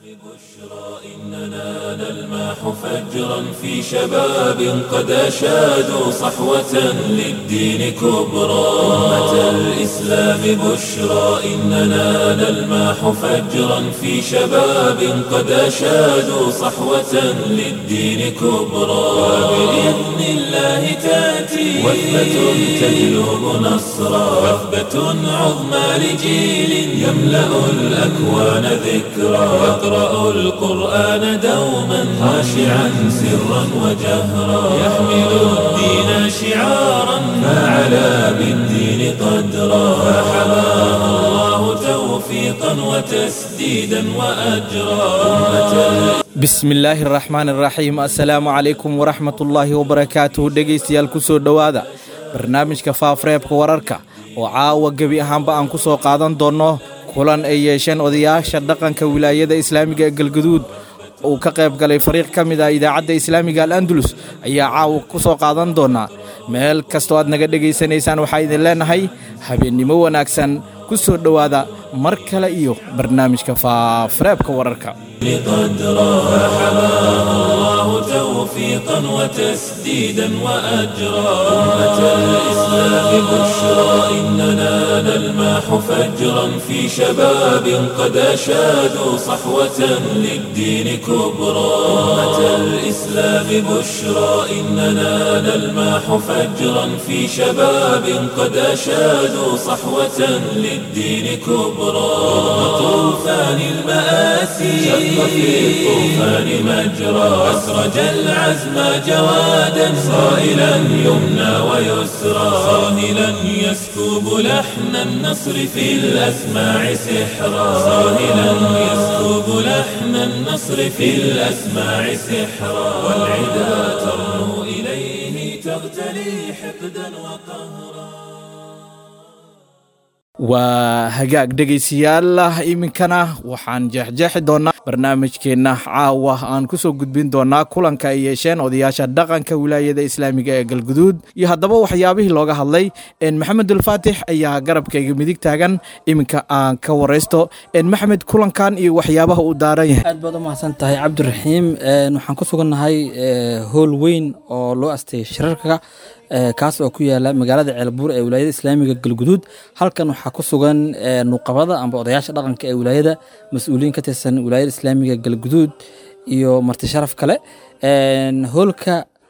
إننا نلمح فجرا في شباب قد أشادوا صحوة للدين كبرى أمة الإسلام بشرى إننا نلمح فجرا في شباب قد أشادوا صحوة للدين كبرى وبإذن الله تأتي وثبة تجلب نصرا وثبة عظمى لجيل يملأ الأكوان ذكرا يقرأ القرآن دوما خاشعا سرا وجهرا يحمل الدين شعارا فعلى بالدين قدرا فحماه الله توفيقا وتسديدا وأجرا أمة bismillaahi araxmaan iraxiim assalaamu calaykum waraxmatullaahi wabarakaatuhu dhegaystayaal ku soo dhowaada barnaamijka faafreebka wararka oo caawa gebi ahaanba aan ku soo qaadan doonno kulan ay yeesheen odayaasha dhaqanka wilaayada islaamiga ee galgaduud uu ka qayb galay fariiq ka mid ah idaacadda islaamiga al andalus ayaa caawa ku soo qaadan doonaa meel kastoo aad naga dhegaysanaysaan waxaa idin leenahay habeennimo wanaagsan ku soo dhowaada mar kale iyo barnaamijka faafreebka wararka قدرا فحماه الله توفيقا وتسديدا وأجرا أمة الإسلام بشرى إننا نلمح فجرا في شباب قد أشادوا صحوة للدين كبرى أمة الإسلام بشرى إننا نلمح فجرا في شباب قد أشادوا صحوة للدين كبرى طوفان المآسي شق في الطوفان مجرى أسرج العزم جوادا صائلا يمنى ويسرى صاهلا يسكب لحن النصر في الأسماع سحرا صاهلا يسكب لحن النصر في الأسماع سحرا والعدا ترنو إليه تغتلي حقدا وقهرا waa hagaag dhegaystayaal iminkana waxaan jeexjeexi doonnaa barnaamijkeenna caawa aan ku soo gudbin doonnaa kulanka ay yeesheen odayaasha dhaqanka wilaayada islaamiga ee galguduud iyo haddaba waxyaabihii looga hadlay maxamed ulfaatix ayaa garabkayga midig taagan iminka aan ka waraysto maxamed kulankan iyo waxyaabaha uu daaran yahay aad baad u mahadsan tahay cabdiraxiim waxaan ku sugannahay howl weyn oo loo asteeyay shirarka kaas oo ku yaala magaalada ceelbuur ee wilaayada islaamiga galguduud halkan waxaa ku sugan nuqabada amba odayaasha dhaqanka ee wilaayada mas-uuliyiin ka tirsan wilaayada islaamiga galguduud iyo marti sharaf kale hoolka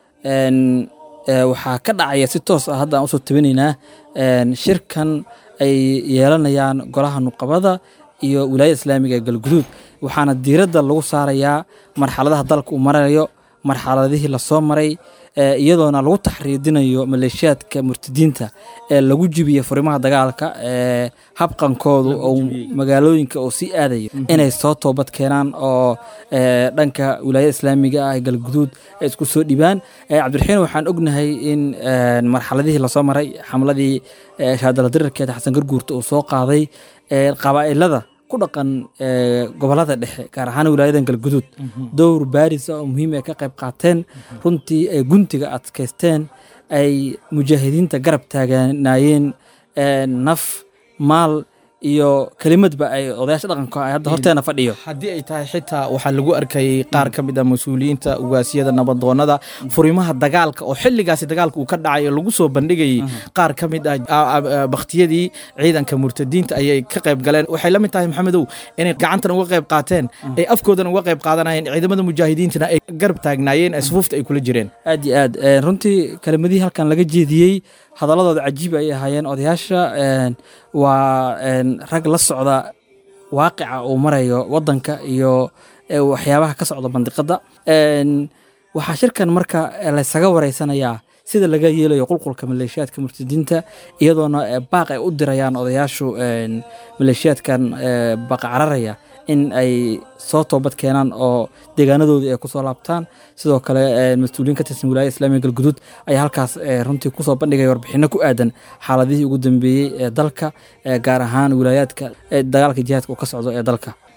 waxaa ka dhacaya si toos ah hadda aan usoo tabinaynaa shirkan ay yeelanayaan golaha nuqabada iyo wilaayada islaamiga ee galguduud waxaana diiradda lagu saarayaa marxaladaha dalka uu marayo marxaladihii lasoo maray iyadoona lagu taxriidinayo maleeshiyaadka murtadiinta ee lagu jibiya furimaha dagaalka ee habqankoodu oo magaalooyinka oo sii aadayo inay soo toobad keenaan oo dhanka wilaayada islaamiga ah galguduud ay isku soo dhibaan cabdiraxiin waxaan ognahay in marxaladihii lasoo maray xamladii shaadaladirirkeeda xasan garguurta uu soo qaaday qabaa'ilada ku dhaqan gobolada dhexe gaar ahaan wilaayadan galguduud dowr baaris oo muhiim ay ka qayb qaateen runtii ay guntiga adkaysteen ay mujaahidiinta garab taaganaayeen naf maal iyo kelimadba ay odayaasha dhaqanka ay hadda horteena fadhiyo haddii ay tahay xitaa waxaa lagu arkayay qaar ka mid ah mas-uuliyiinta ugaasiyada nabadoonada furimaha dagaalka oo xilligaasi dagaalka uu ka dhacay oo lagu soo bandhigayay qaar ka mid ah bakhtiyadii ciidanka murtadiinta ayay ka qayb galeen waxay la mid tahay maxamedow inay gacantan uga qayb qaateen ay afkoodan uga qayb qaadanayeen ciidamada mujaahidiintana ay garab taagnaayeen ee sufuufta ay kula jireen aad iyo aad runtii kelimadihii halkan laga jeediyey hadaladooda cajiib ay ahaayeen odayaasha waa rag la socda waaqica uu marayo wadanka iyo waxyaabaha ka socda bandiqada waxaa shirkan marka laysaga wareysanayaa sida laga yeelayo qulqulka maleeshiyaadka murtadiinta iyadoona baaq ay u dirayaan odayaashu maleeshiyaadkan baqa cararaya in ay soo toobad keenaan oo deegaanadoodii ay kusoo laabtaan sidoo kale mas-uuliyiin ka tirsan wilaayada islamiga galguduud ayaa halkaas runtii kusoo bandhigaya warbixino ku aadan xaaladihii ugu dambeeyey ee dalka gaar ahaan wilaayaadka dagaalka jihaadka uu ka socdo ee dalka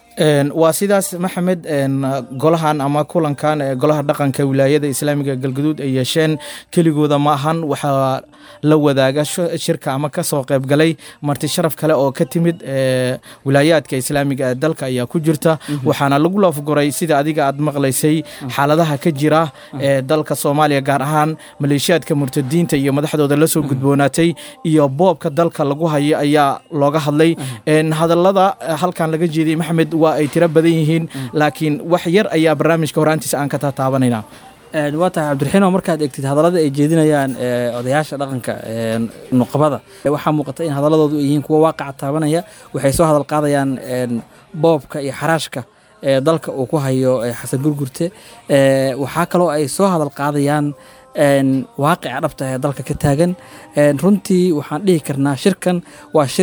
waa sidaas maxamed golahan ama kulankan ee golaha dhaqanka wilaayada islaamiga galguduud ay yeesheen keligooda ma ahan waxaa la wadaaga shirka ama kasoo qeybgalay marti sharaf kale oo ka timid wilaayaadka islaamiga ee dalka ayaa ku jirta waxaana lagu lafguray sida adiga aad maqlaysay xaaladaha ka jira ee dalka soomaaliya gaar ahaan maleeshiyaadka murtadiinta iyo madaxdooda lasoo gudboonaatay iyo boobka dalka lagu hayo ayaa looga hadlay hadalada halkan laga jeediyey maxamed waa ay tiro badan yihiin laakiin wax yar ayaa barnaamijka horaantiisa aan ka tataabanayna waa tahay cabdiraxiino markaad egtid hadallada ay jeedinayaan odayaasha dhaqanka nuqabada waxaa muuqata in hadalladoodu ay yihiin kuwa waaqaca taabanaya waxay soo hadal qaadayaan boobka iyo xaraashka ee dalka uu ku hayo xasan gurgurte waxaa kaloo ay soo hadal qaadayaan waaqica dhabta ee dalka ka taagan runtii waxaan dhihi karnaa shirkan waa shir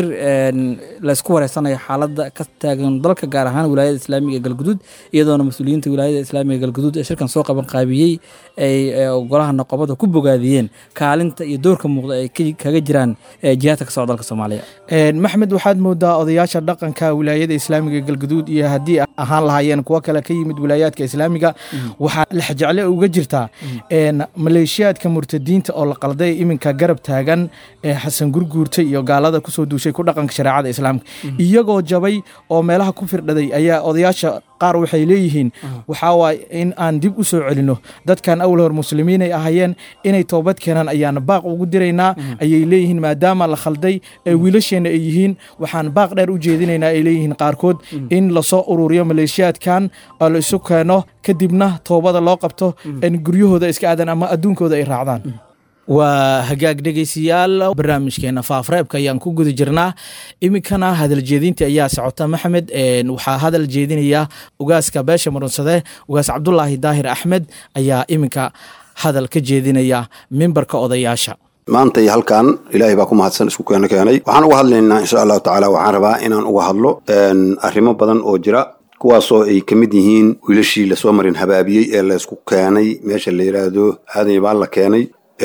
laysku wareysanayo xaaladda ka taagan dalka gaar ahaan wilaayada islaamiga ee galguduud iyadoona mas-uuliyiinta wilaayada islaamiga galguduud ee shirkan soo qaban qaabiyey ay golaha noqobada ku bogaadiyeen kaalinta iyo doorka muuqda ay kaga jiraan jihaadka ka socda dalka soomaaliya maxmed waxaad moodaa odayaasha dhaqanka wilaayada islaamiga ee galguduud iyo haddii ahaan lahaayeen kuwo kale ka yimid wilaayaadka islaamiga waxaa lexjecle uga jirtaa maleeshiyaadka murtadiinta oo la qalday iminka garab taagan ee xasan gurguurta iyo gaalada kusoo duushay ku dhaqanka shareecada islaamka iyagoo jabay oo meelaha ku firdhaday ayaa odayaasha qaar waxay leeyihiin waxaa waaye in aan dib u soo celinno dadkan awal hor muslimiinay ahayeen inay toobad keenaan ayaan baaq ugu diraynaa ayay leeyihiin maadaama la khalday ee wiilasheenna ay yihiin waxaan baaq dheer u jeedinaynaa ay leeyihiin qaarkood in lasoo ururiyo maleeshiyaadkan oo la isu keeno kadibna toobada loo qabto in guryahooda iska aadan ama adduunkooda ay raacdaan waa hagaag dhegeystayaal barnaamijkeena faafreebka ayaan ku guda jirnaa iminkana hadal jeedinta ayaa socota maxamed waxaa hadal jeedinaya ugaaska beesha murunsade ugaas cabdulaahi daahir axmed ayaa iminka hadal ka jeedinaya mimbarka odayaasha maanta iyo halkan ilaahay baa ku mahadsan isku keeno keenay waxaan uga hadlaynaa insha allahu tacaala waxaan rabaa inaan uga hadlo arrimo badan oo jira kuwaasoo ay ka mid yihiin wiilashii lasoo marin habaabiyey ee laysku keenay meesha la yidhaahdo aadan baa la keenay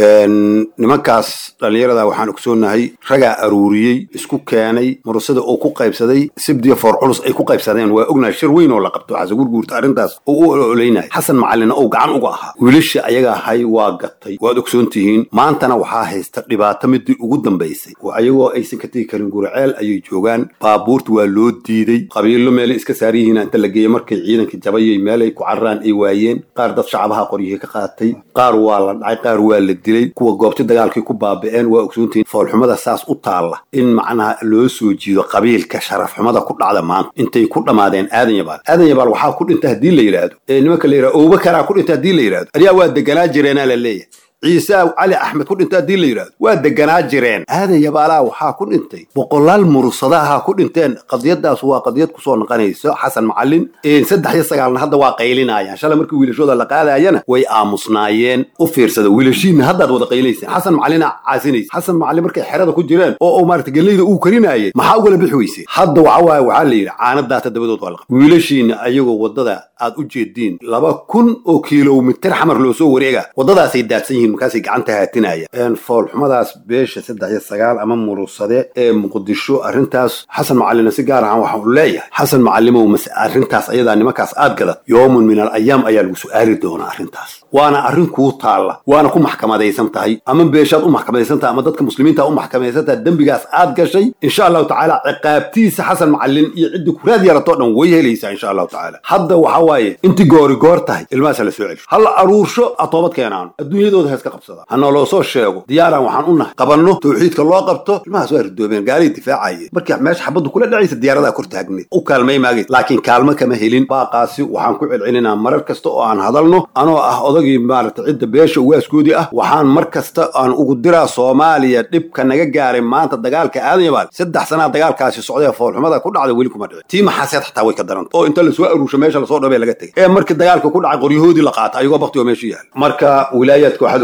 nimankaas dhallinyarada waxaan ogsoonahay ragaa aruuriyey isku keenay murusada oo ku qaybsaday sibdiya foor culus ay ku qaybsadeen waa ognahay shir weyn oo la qabto xasan gurguurta arrintaas oo u ololaynaya xasan macalina oo gacan uga ahaa wiilasha ayaga ahay waa gatay waad ogsoon tihiin maantana waxaa haysta dhibaato midii ugu dambaysay oo ayagoo aysan ka tegi karin guraceel ayay joogaan baabuurta waa loo diiday qabiilo meelay iska saar yihiin inta la geeyey markay ciidanka jabayay meelay ku cararaan ay waayeen qaar dad shacabaha qoryihii ka qaatay qaar waa la dhacay qaar waa la dilay kuwa goobti dagaalkii ku baaba'een waa ogsoontihiin foolxumada saas u taalla in macnaha loo soo jiido qabiilka sharafxumada ku dhacda maanta intay ku dhammaadeen aadan yabaal aadan yabaal waxaa ku dhinta haddii la yidhaahdo ee nimanka la yidhahdo owbakaraa ku dhinta haddii la yidhahdo ayaa waa deganaa jireenaa la leeyahay ciise cali axmed ku dhintay haddii la yidhahdo waa deganaa jireen aadan yabaalaa waxaa ku dhintay boqolaal murursadaha ku dhinteen qadiyadaas waa qadiyad kusoo noqonayso xasan macalin saddex iyo sagaalna hadda waa qaylinayaan shalay markii wiilashooda la qaadayana way aamusnaayeen u fiirsada wiilashiinna haddaad wada qaylayseen xasan macalina caasinaysa xasan macalin markay xerada ku jireen oo uu maarata geleyda uu karinaayay maxaa ugala bixi weyse hadda waxa waaye waxaa la yidhi caanadaata dabadood waa la qabay wiilashiinna ayagoo waddada aad u jeediin laba kun oo kilomitir xamar loo soo wareega waddadaasay daadsan yihiin markaasay gacanta haatinayaan foolxumadaas beesha saddex iyo sagaal ama murusade ee muqdisho arrintaas xasan macalina si gaar ahaan waxaan u leeyahay xasan macalimow mase arrintaas ayadaa nimankaas aad gadat yoomun min al ayaam ayaa lagu su'aali doonaa arrintaas waana arrin kuu taalla waana ku maxkamadaysan tahay ama beeshaad u maxkamadaysan tahay ama dadka muslimiinta u maxkamadaysan tahay dembigaas aad gashay insha allahu tacaala ciqaabtiisa xasan macalin iyo ciddi kuraad yaratoo dhan way helaysaa insha allahu tacaala hadda waxa waaye intii goori goor tahay ilmahaasa la soo celsho halla aruursho a toobad keenaano adduunyadooda heeska qabsada ha nooloo soo sheego diyaaraan waxaan u nahay qabanno tawxiidka loo qabto ilmahaas waa ridoobeen gaalay difaacayeen markii meesha xabaddu kula dhacaysa diyaaradaa kor taagneed u kaalmay maagay laakiin kaalmo kama helin baaqaasi waxaan ku celcelinaa marar kasta oo aan hadalno anoo ah odagii maarata cidda beesha uwaaskoodii ah waxaan mar kasta aan ugu diraa soomaaliya dhibka naga gaaray maanta dagaalka aadan yabaal saddex sanaa dagaalkaasi socdee foolxumada ku dhacda weli kuma dhicin tii maxaaseed xataa way ka daranta oo inta lasoo aruusho meesha lasoo dhabee laga tegay ee markii dagaalka ku dhacay qoryahoodii la qaata ayagoo bakti oo meesha yaala marka wilaayaadka waxaad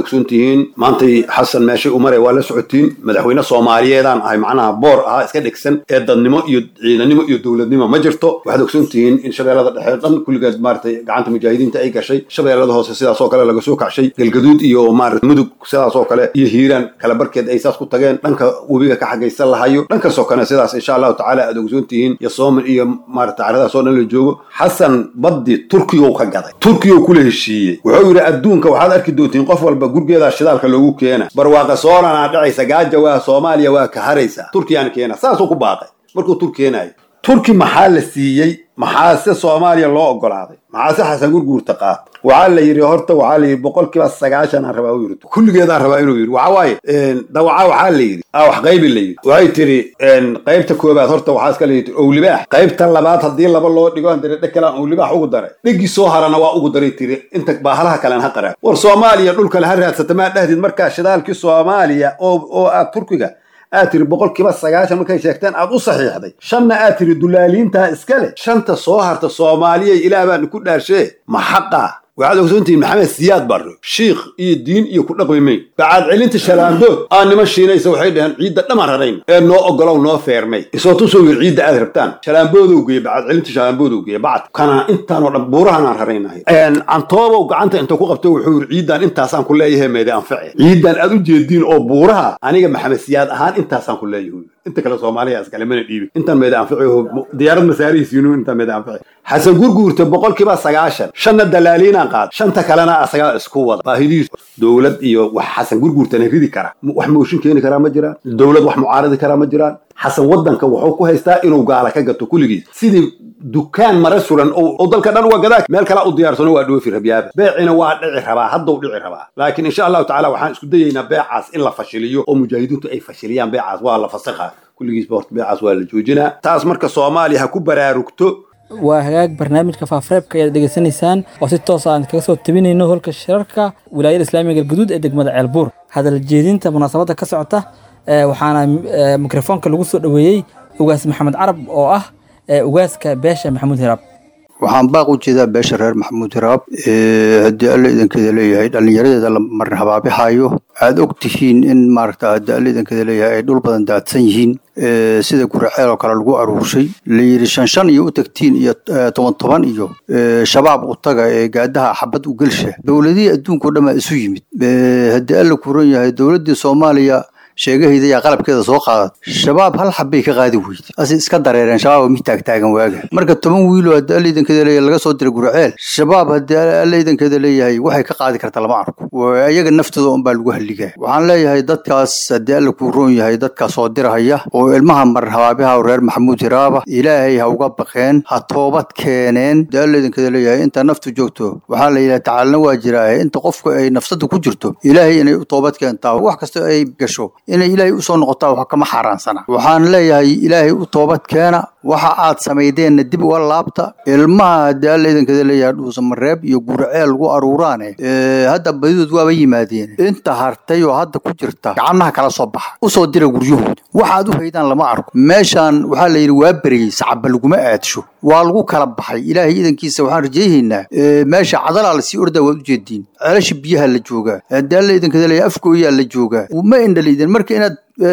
ogsoon tihiin maantay xasan meeshay u maray waa la socotiin madaxweyne soomaaliyeedaan ahay macnaha boor ahaa iska dhigsan ee dadnimo iyo ciidanimo iyo dowladnimo ma jirto waxaad ogsoon tihiin in shabeellada dhexe dhan kulligeed maaratay gacanta mujaahidiinta ay gashay shabeellada hoose sidaas oo kale laga soo kacshay galgaduud iyo maarata mudug sidaas oo kale iyo hiiraan kala barkeed ay saas ku tageen dhanka webiga ka xagaysan lahayo dhankaasoo kale sidaas insha allahu tacaala aad ogsoon tihiin iyo sooman iyo maarata caradaas oo dhan la joogo xasan baddi turkiyow ka gaday turkiyow kula heshiiyey wuxuu yidhi adduunka waxaad arki doontiin qof walba gurgeedaa shidaalka loogu keena barwaaqa sooranaa dhacaysa gaaja waa soomaaliya waa ka haraysa turkiyaan keena saasuu ku baaqay markuu tur keenayo turki maxaa la siiyey maxaase soomaaliya loo ogolaaday maxaase xasan gurguurta qaat waxaa la yidhi horta waxaa la yidhi boqolkiiba sagaashan aan rabaa u yidhi kulligeedaan rabaa inuu yidhi waxa waaye dawaca waxaa la yidhi ah wax qaybi la yidhi waxay tiri qaybta koobaad horta waxaa iska la yidhi owlibaax qaybta labaad haddii laba loo dhigo aan dire dheg kale aan owlibaax ugu daray dhegii soo harana waa ugu daray tiri inta baahalaha kalen ha qaraa war soomaaliya dhulkale ha raadsata maa dhahdid markaa shidaalkii soomaaliya oo oo aad turkiga aad tiri boqolkiiba sagaashan markay sheegteen aad u saxiixday shanna aad tiri dulaaliintaa iska leh shanta soo harta soomaaliya ilaah baan ku dhaarshee ma xaqa waxaad ogsoontihiin maxamed siyaad barre shiikh iyo diin iyo ku dhaqmi mayn bacaad celinta shalaandood aa niman shiinaysa waxay dhaheen ciidda dhamaan rarayn ee noo ogolow noo feermay isoo tusoo yir ciidda aad rabtaan shalaanboodow geeye bacaad celinta shalaanboodow geeye bacad kana intaanoo dhan buurahanaan raraynahay cantoobow gacanta intuu ku qabto wuxuu yiri ciiddan intaasaan ku leeyahay meede anface ciiddan aad u jeediin oo buuraha aniga maxamed siyaad ahaan intaasaan ku leeyahay inta kale soomaaliya iskale mana dhiibi intaan meeda anfaci diyaarad masaarihiisiinu intaan meeda anfaci xasan gurguurta boqolkiiba sagaashan shanna dalaaliinaan qaad shanta kalena asagaa isku wada baahidiisu dowlad iyo wax xasan gurguurtana ridi kara wax mooshin keeni karaa ma jiraan dowlad wax mucaaradi karaa ma jiraan xasan waddanka wuxuu ku haystaa inuu gaala ka gato kulligiis sidii dukaan mara suran oo dalka dhan uga gadaa meel kala u diyaarsano waa dhoofi rabyaaba beecina waa dhici rabaa haddau dhici rabaa laakiin insha allahu tacala waxaan isku dayaynaa beecaas in la fashiliyo oo mujaahidiintu ay fashiliyaan beecaas waa la fasakha kulligiisba horta beecaas waa la joojinaa taas marka soomaaliya ha ku baraarugto waa hagaag barnaamijka faafareebka ayaad dhegeysanaysaan oo si toos aan kaga soo tabinayno holka shirarka wilaayada islaamiga galguduud ee degmada ceelbuur hadal jeedinta munaasabadda ka socota waxaana mikrofoonka lagu soo dhoweeyey ugaas maxamed carab oo ah ugaaska beesha maxamuud hiraab waxaan baaq u jeedaa beesha reer maxamuud hiraab haddii alla idankeeda leeyahay dhallinyaradeeda la marin habaabixaayo aad og tihiin in maaragta haddii alla idankeeda leeyahay ay dhul badan daadsan yihiin sida guraceel oo kale lagu aruurshay la yidhi shan shan iyo u tagtiin iyo toban toban iyo shabaab u taga ee gaadaha xabad u gelsha dowladihii adduunka o dhan baa isu yimid haddii alla kuran yahay dowladdii soomaaliya sheegahayda ayaa qalabkeeda soo qaadat shabaab hal xabbay ka qaadi weyday ase iska dareereen shabaab mid taagtaagan waaga marka toban wiiloo haddii alla idankeeda leeyahay laga soo diray gurceel shabaab haddii alla idankeeda leeyahay waxay ka qaadi karta lama arko ayaga naftooda unbaa lagu halligaa waxaan leeyahay dadkaas haddii alla kuu roon yahay dadkaas soo dirahaya oo ilmaha marin habaabiha reer maxamuud hiraaba ilaahay ha uga baqeen ha toobad keeneen haddii alla idankeeda leeyahay inta naftu joogto waxaa la yidhaha tacaalna waa jiraahe inta qofku ay nafsada ku jirto ilaahay inay u toobad keentaa wax kasta ay gasho inay ilaahay usoo noqotaa wax kama xaaraansana waxaan leeyahay ilaahay u toobad keena waxa aad samaydeenna dib uga laabta ilmaha haddii alla idankeeda leeyahay dhuusamareeb iyo gurceel lagu aruuraane hadda badidood waaba yimaadeen inta hartay oo hadda ku jirta gacanaha kala soo baxa usoo dira guryahooda waxaad u haydaan lama arko meeshaan waxaa la yidhi waa beriyey sacaba laguma aadsho waa lagu kala baxay ilaahay idankiisa waxaan rajayhaynaa meesha cadalaa lasii ordaa waad ujeediin celasha biyaha la joogaa haddii alla idankeeda leeyahay afgooyaa la joogaa ma indhaliidin marka inaad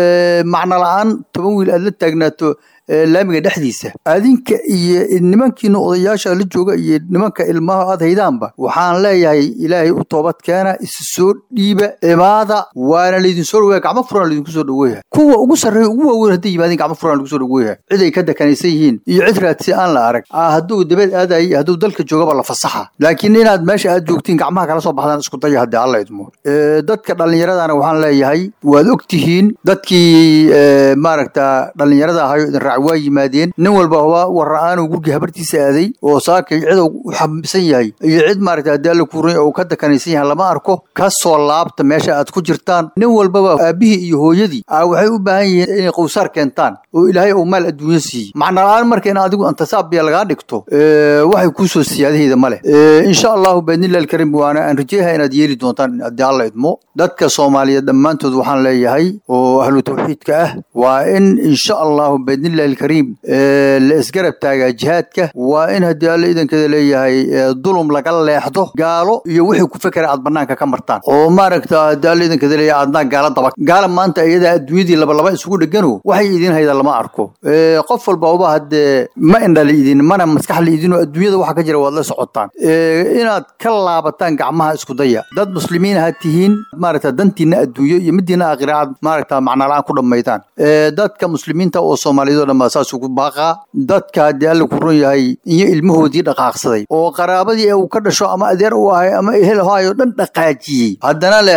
macno la-aan toban wiil aad la taagnaato laamiga dhexdiisa adinka iyo nimankiina odayaasha la jooga iyo nimanka ilmaha aad haydaanba waxaan leeyahay ilaahay u toobad keena isu soo dhiiba imaada waana laydin soo dhaweeya gacmo furan laydinku soo dhaweeya kuwa ugu sarreeya ugu waaweyn hadday yimaadeen gacmo furan lagu soo dhaweeya cid ay ka dakanaysan yihiin iyo cid raadsi aan la arag hadduu dabeed aadayay iyo hadduu dalka joogaba la fasaxa laakiin inaad meesha aad joogtiin gacmaha kala soo baxdaan isku daya haddii alla idmo dadka dhallinyaradana waxaan leeyahay waad og tihiin dadkii maaragta dhallinyarada ahayo idin waa yimaadeen nin walba haba warra-aanuu gurgii habartiisa aaday oo saakay cid u xambisan yahay iyo cid maaragta haddii alla kuuray oo ka dakanaysan yahay lama arko ka soo laabta meesha aad ku jirtaan nin walbaba aabbihii iyo hooyadii a waxay u baahan yihiin inay qowsaar keentaan oo ilaahay uu maal adduunyo siiyey macna la-aan marka in adigu antasaabiya lagaa dhigto waxay kuu soo siyaadahayda ma leh insha allahu baidnillahi alkariim waana aan rajeeyaha inaad yeeli doontaan haddii alla idmo dadka soomaaliyeed dhammaantood waxaan leeyahay oo ahlu tawxiidka ah waa in insha allahu baidnillahi illaahi alkariim la isgarab taagaa jihaadka waa in haddii alla idankeeda leeyahay dulum laga leexdo gaalo iyo wixii ku fekera aad banaanka ka martaan oo maaragta haddii alla idankeeda leeyahay aadnaa gaala daba gaala maanta iyada adduunyadii labalaba isugu dhegano waxay idin haydaa lama arko qof walbaba haddee ma indha liidin mana maskax liidinoo adduunyada waxa ka jira waad la socotaan inaad ka laabataan gacmaha isku daya dad muslimiin ha tihiin maaragta dantiina adduunyo iyo midiina aakhira aad maaragta macnala-aan ku dhammaydaan dadka muslimiinta oo soomaaliyeed oo dhan baa saas ugu baaqaa dadka haddii alla ku run yahay iyo ilmahoodii dhaqaaqsaday oo qaraabadii uu ka dhasho ama adeer u ahay ama ehel hayo dhan dhaqaajiyey haddana leh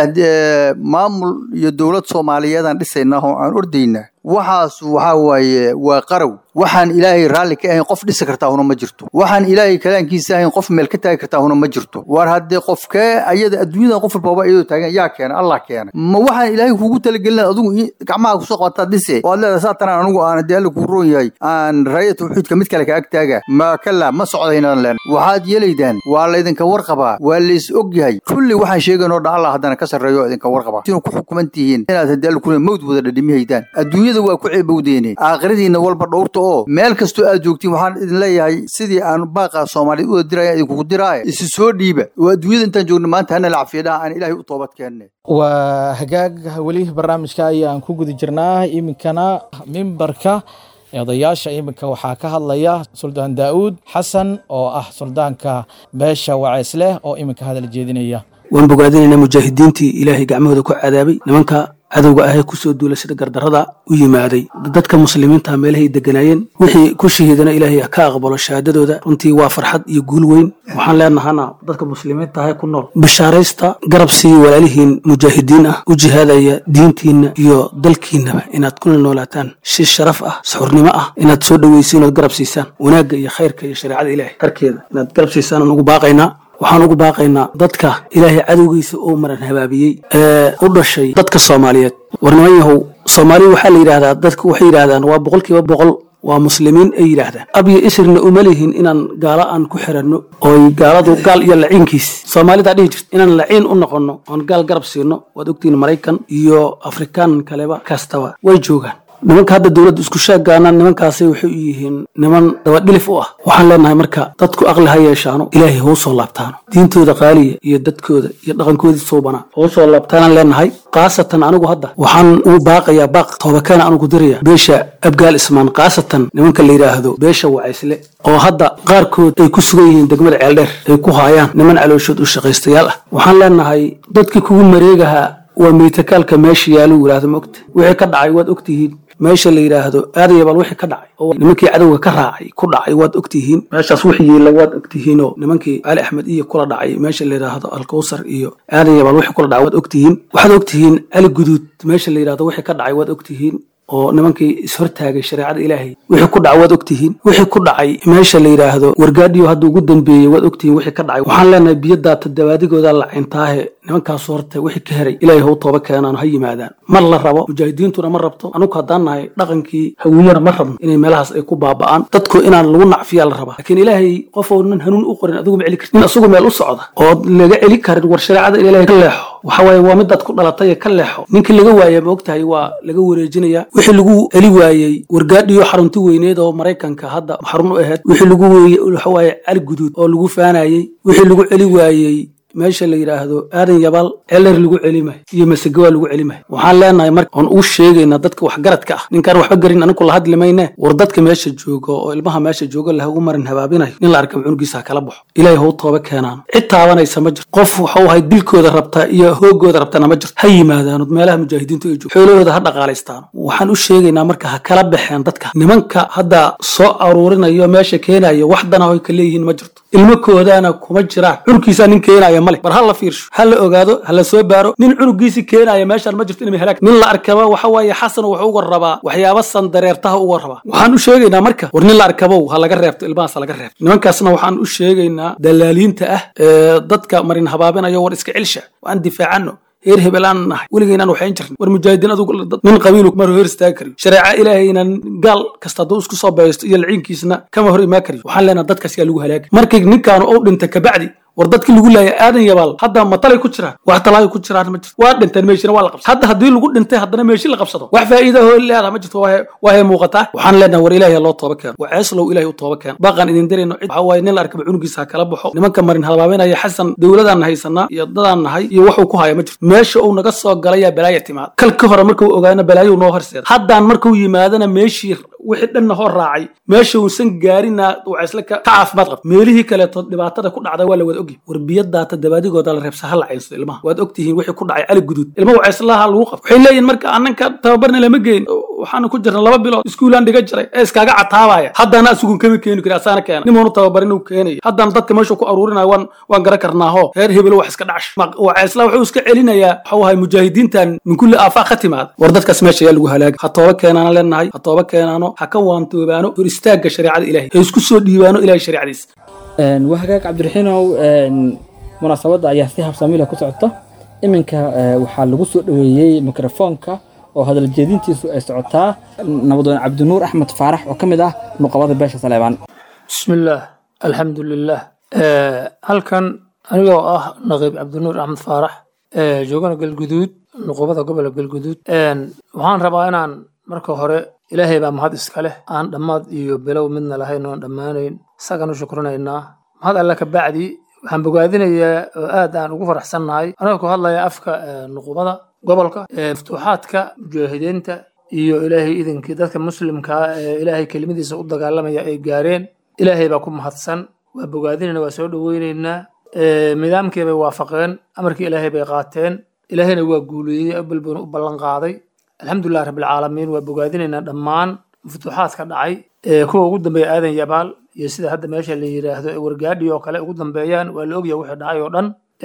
maamul iyo dowlad soomaaliyeedaan dhisaynaa oo aan ordayna waxaas waxaa waaye waa qarow waxaan ilaahay raalli ka ahayn qof dhisi kartaa huna ma jirto waxaan ilaahay kalaankiisa ahayn qof meel ka taagi kartaa huna ma jirto war haddee qofkee ayada adduunyada qof walbaba iyadoo taagan yaa keena allah keena ma waxaan ilaahay kugu talagelin adigu gacmaha kusoo qabataa dhise oo aad leedahay saatanaan anigu aan haddii alla kuu roon yahay aan raaya tawxiidka mid kale ka ag taaga ma kala ma socdaynaan leen waxaad yeelaydaan waa laydinka warqabaa waa lays og yahay kulli waxaan sheegaynoo dhan allah haddana ka sarreeyo idinka warqaba sinu ku xukuman tihiin inaad haddii alla kule mawd wada dhadhimihaydaan adduunyada waa ku ceebowdeene aakhiradiina walba dhowrta oo meel kastoo aad joogtiin waxaan idin leeyahay sidii aan baaqa soomaaliyeed uda diraya idinkugu diraaye isi soo dhiiba oo adduunyada intaan joogno maanta hana la cafiyadhaha aan ilaahay u toobad keenne waa hagaag weli barnaamijka ayaan ku guda jirnaa iminkana mimbarka odayaasha iminka waxaa ka hadlaya suldaan daa'uud xasan oo ah suldaanka beesha waceys leh oo iminka hadal jeedinaya waan bogaadinaynaa mujaahidiintii ilaahay gacmahooda ku cadaabay nimanka cadowga ahee kusoo duula sida gardarrada u yimaaday dadka muslimiinta meelahay deganaayeen wixii ku shahiidana ilaahay ka aqbalo shahaadadooda runtii waa farxad iyo guul weyn waxaan leenahana dadka muslimiinta ahee ku nool bashaaraysta garab siiya walaalihiin mujaahidiin ah u jihaadaya diintiinna iyo dalkiinnaba inaad kula noolaataan si sharaf ah suxurnimo ah inaad soo dhoweysiin ood garab siisaan wanaagga iyo khayrka iyo shareecada ilaahay karkeeda inaad garab siisaan aan ugu baaqaynaa waxaan ugu baaqaynaa dadka ilaahay cadowgiisa oo maran habaabiyey ee u dhashay dadka soomaaliyeed war niman yahow soomaaliya waxaa la yidhahdaa dadku waxay yidhahdaan waa boqolkiiba boqol waa muslimiin ay yidhaahdaan abyo isrina uma lihin inaan gaalo aan ku xiranno ooy gaaladu gaal iyo laciinkiis soomaalidaa dhihi jirta inaan laciin u noqonno oon gaal garab siino waad ogtihiin maraykan iyo afrikaan kaleba kastaba way joogaan nimanka hadda dowladda isku sheegaana nimankaasi waxay u yihiin niman dabadhilif u ah waxaan leenahay marka dadku aqli ha yeeshaano ilaahay hou soo laabtaano diintooda qaaliya iyo dadkooda iyo dhaqankoodii suubanaa hou soo laabtaanaan leenahay khaasatan anigu hadda waxaan ugu baaqayaa baaq toobakeena anugu diraya beesha abgaal ismaan khaasatan nimanka la yidhaahdo beesha wacaysle oo hadda qaarkood ay ku sugan yihiin degmada ceeldheer ay ku haayaan niman calooshood u shaqaystayaal ah waxaan leenahay dadkii kugu mareegahaa waa miitakaalka meesha yaaluu yidhaahdo maogta wixii ka dhacay waad ogtihiin meesha la yidhaahdo aadayabal wixii ka dhacay oo nimankii cadowga ka raacay ku dhacay waad ogtihiin meeshaas wixii yiila waad ogtihiinoo nimankii cali axmed iyo kula dhacay meesha la yidhaahdo alkowsar iyo aadayabal wixii kula dhacay waad ogtihiin waxaad ogtihiin cali guduud meesha la yidhahdo wixii ka dhacay waad ogtihiin oo nimankii ishortaagay shareecada ilaahay wixii ku dhacay waad ogtihiin wixii ku dhacay meesha la yidhaahdo wargaadhiyo hadda ugu dambeeyey waad ogtihiin wixii ka dhacay waxaan leenahay biyo daata dabaadigooda lacintaahe nimankaasu horta wixii ka heray ilaahay hau tooba keenaan ha yimaadaan mar la rabo mujaahidiintuna ma rabto anugu haddaan nahay dhaqankii hawiyana ma rabno inay meelahaas ay ku baaba'aan dadku inaan lagu nacfiyaa la rabaa laakiin ilaahay qofounan hanuun u qorin adigu ma celi karti nin asugu meel u socda ood laga celi karin war shareecada ilaahay ka leexo waxa waaye waa midaad ku dhalatay ka leexo ninkii laga waaya ma ogtahay waa laga wareejinaya wixii lagu celi waayey wargaadhiyo xarunti weyneed oo maraykanka hadda xarun u ahayd wixii lagu weeye waxa waaye cali guduud oo lagu faanayey wixii lagu celi waayey meesha la yidhaahdo aadan yabaal celer lagu celimayo iyo masegawaa lagu celimayo waxaan leenahay marka oon uu sheegaynaa dadka waxgaradka ah ninkaan waxba garin anigu la hadli mayne war dadka meesha jooga oo ilmaha meesha jooga lahagu marin habaabinayo nin la arka cunugiisa kala baxo ilaahay hau tooba keenaan cid taabanaysa ma jirto qof waxau ahay dilkooda rabtaa iyo hoogooda rabtana ma jirto ha yimaadaanood meelaha mujaahidiintu ay joogo xoolahooda ha dhaqaalaystaano waxaan u sheegaynaa marka ha kala baxeen dadka nimanka hadda soo aruurinayo meesha keenayo wax dana hoy ka leeyihiin ma jirto ilmakoodaana kuma jiraan cunugkiisaa nin keenaya male bar ha la fiirsho ha la ogaado ha la soo baaro nin cunugiisi keenaya meeshaan ma jirto inay halaag nin la arkaba waxa waaye xasan wuxuu uga rabaa waxyaaba sandareertaha uga rabaa waxaan u sheegaynaa marka war nin la arkabow ha laga reebto ilmahaas ha laga reebto nimankaasna waxaan u sheegaynaa dalaaliinta ah ee dadka marin habaabinayo war iska celsha waan difaacano heer hebel aan nahay weligaynaan waxayn jirn war mujaahidiin adugu nin qabiilu mar hor istaagi kariyo shareeca ilaahaynan gaal kasta hadduu isku soo baysto iyo laciinkiisna kama hor imaan kariyo waxaan leenaha dadkaas yaa lagu halaagay markii ninkaanu ou dhinta kabacdi war dadkii lagu laayay aadan yabaal hadda matalay ku jiraan wax talaayo ku jiraan ma jirto waa dhinteen meeshina waa la qabsada hadda haddii lagu dhintay haddana meeshi la qabsado wax faa'iida oo leedaha ma jirto waa waa hay muuqataa waxaan leenahay war ilaahay loo tooba keeno waa ceeslow ilaahay u tooba keeno baaqaan idin dirayno cid waxa waaye nin la arkaba cunugiisa ha kala baxo nimanka marin halbaabenaya xasan dowladaan haysanaa iyo dadaan nahay iyo waxuu ku haya ma jirto meesha uu naga soo galayaa balaaya timaad kalka hore markuu ogaana balaayo noo horseeda haddaan markuu yimaadana meeshii wixii dhanna hor raacay meesha uusan gaarina wacaysle ka ka caafimaad qabta meelihii kaleeto dhibaatada ku dhacda waa la wada ogyahay war biyadaata dabaadigooda la reebsa ha la caynsado ilmaha waad ogtihiin wixii ku dhacay cali guduud ilma wacayslaha lagu qabto waxay leeyihin marka ananka tababarna lama geyn waxaana ku jirna laba bilood iskuulaan dhiga jiray ee iskaaga cataabaya haddana asugun kama keeni kari asaana keena nimuunu tababarin uu keenayo haddana dadka meesha ku aruurinayo waan waan garan karnaaho reer hebelo wax iska dhacsha wacaysla wuxuu iska celinayaa waxuu ahay mujaahidiintan min kulli aafaaq ka timaada war dadkaas meesha ayaa lagu halaagay ha tooba keenaana leenahay ha tooba keenaano ha ka waantoobaano hor istaagga shareecada ilahay ha isku soo dhiibaano ilahay shareecadiisa waa hagaag cabdiraxiinow munaasabadda ayaa si habsaamila ku socota iminka waxaa lagu soo dhoweeyey mikrofoonka oo hadal jeedintiisu ay socotaa nabadoon cabdinuur axmed faarax oo ka mid ah nuqabada beesha saleebaan bismillaah alxamdu lilah halkan anigoo ah naqiib cabdinuur axmed faarax joogana galguduud nuqubada gobolka galguduud waxaan rabaa inaan marka hore ilaahay baa mahad iska leh aan dhammaad iyo bilow midna lahayn oon dhammaanayn isagaan u shukrinaynaa mahad alle ka bacdi waxaan bogaadinayaa oo aad aan ugu faraxsannahay anagoo ku hadlaya afka nuqubada gobolka maftuuxaadka mujaahidiinta iyo ilaahay idinkii dadka muslimkaa ee ilaahay kelimadiisa u dagaalamaya ay gaareen ilaahay baa ku mahadsan waa bogaadinayna waa soo dhoweynaynaa nidaamkii bay waafaqeen amarkii ilaahay bay qaateen ilaahayna waa guuleeyey abalbuna u ballan qaaday alxamdulilah rabbilcaalamiin waa bogaadinaynaa dhammaan maftuuxaadka dhacay kuwa ugu dambeeya aadan yabaal iyo sida hadda meesha la yidhaahdo ee wargaadhi oo kale ugu dambeeyaan waa la ogyahay wixii dhacay oo dhan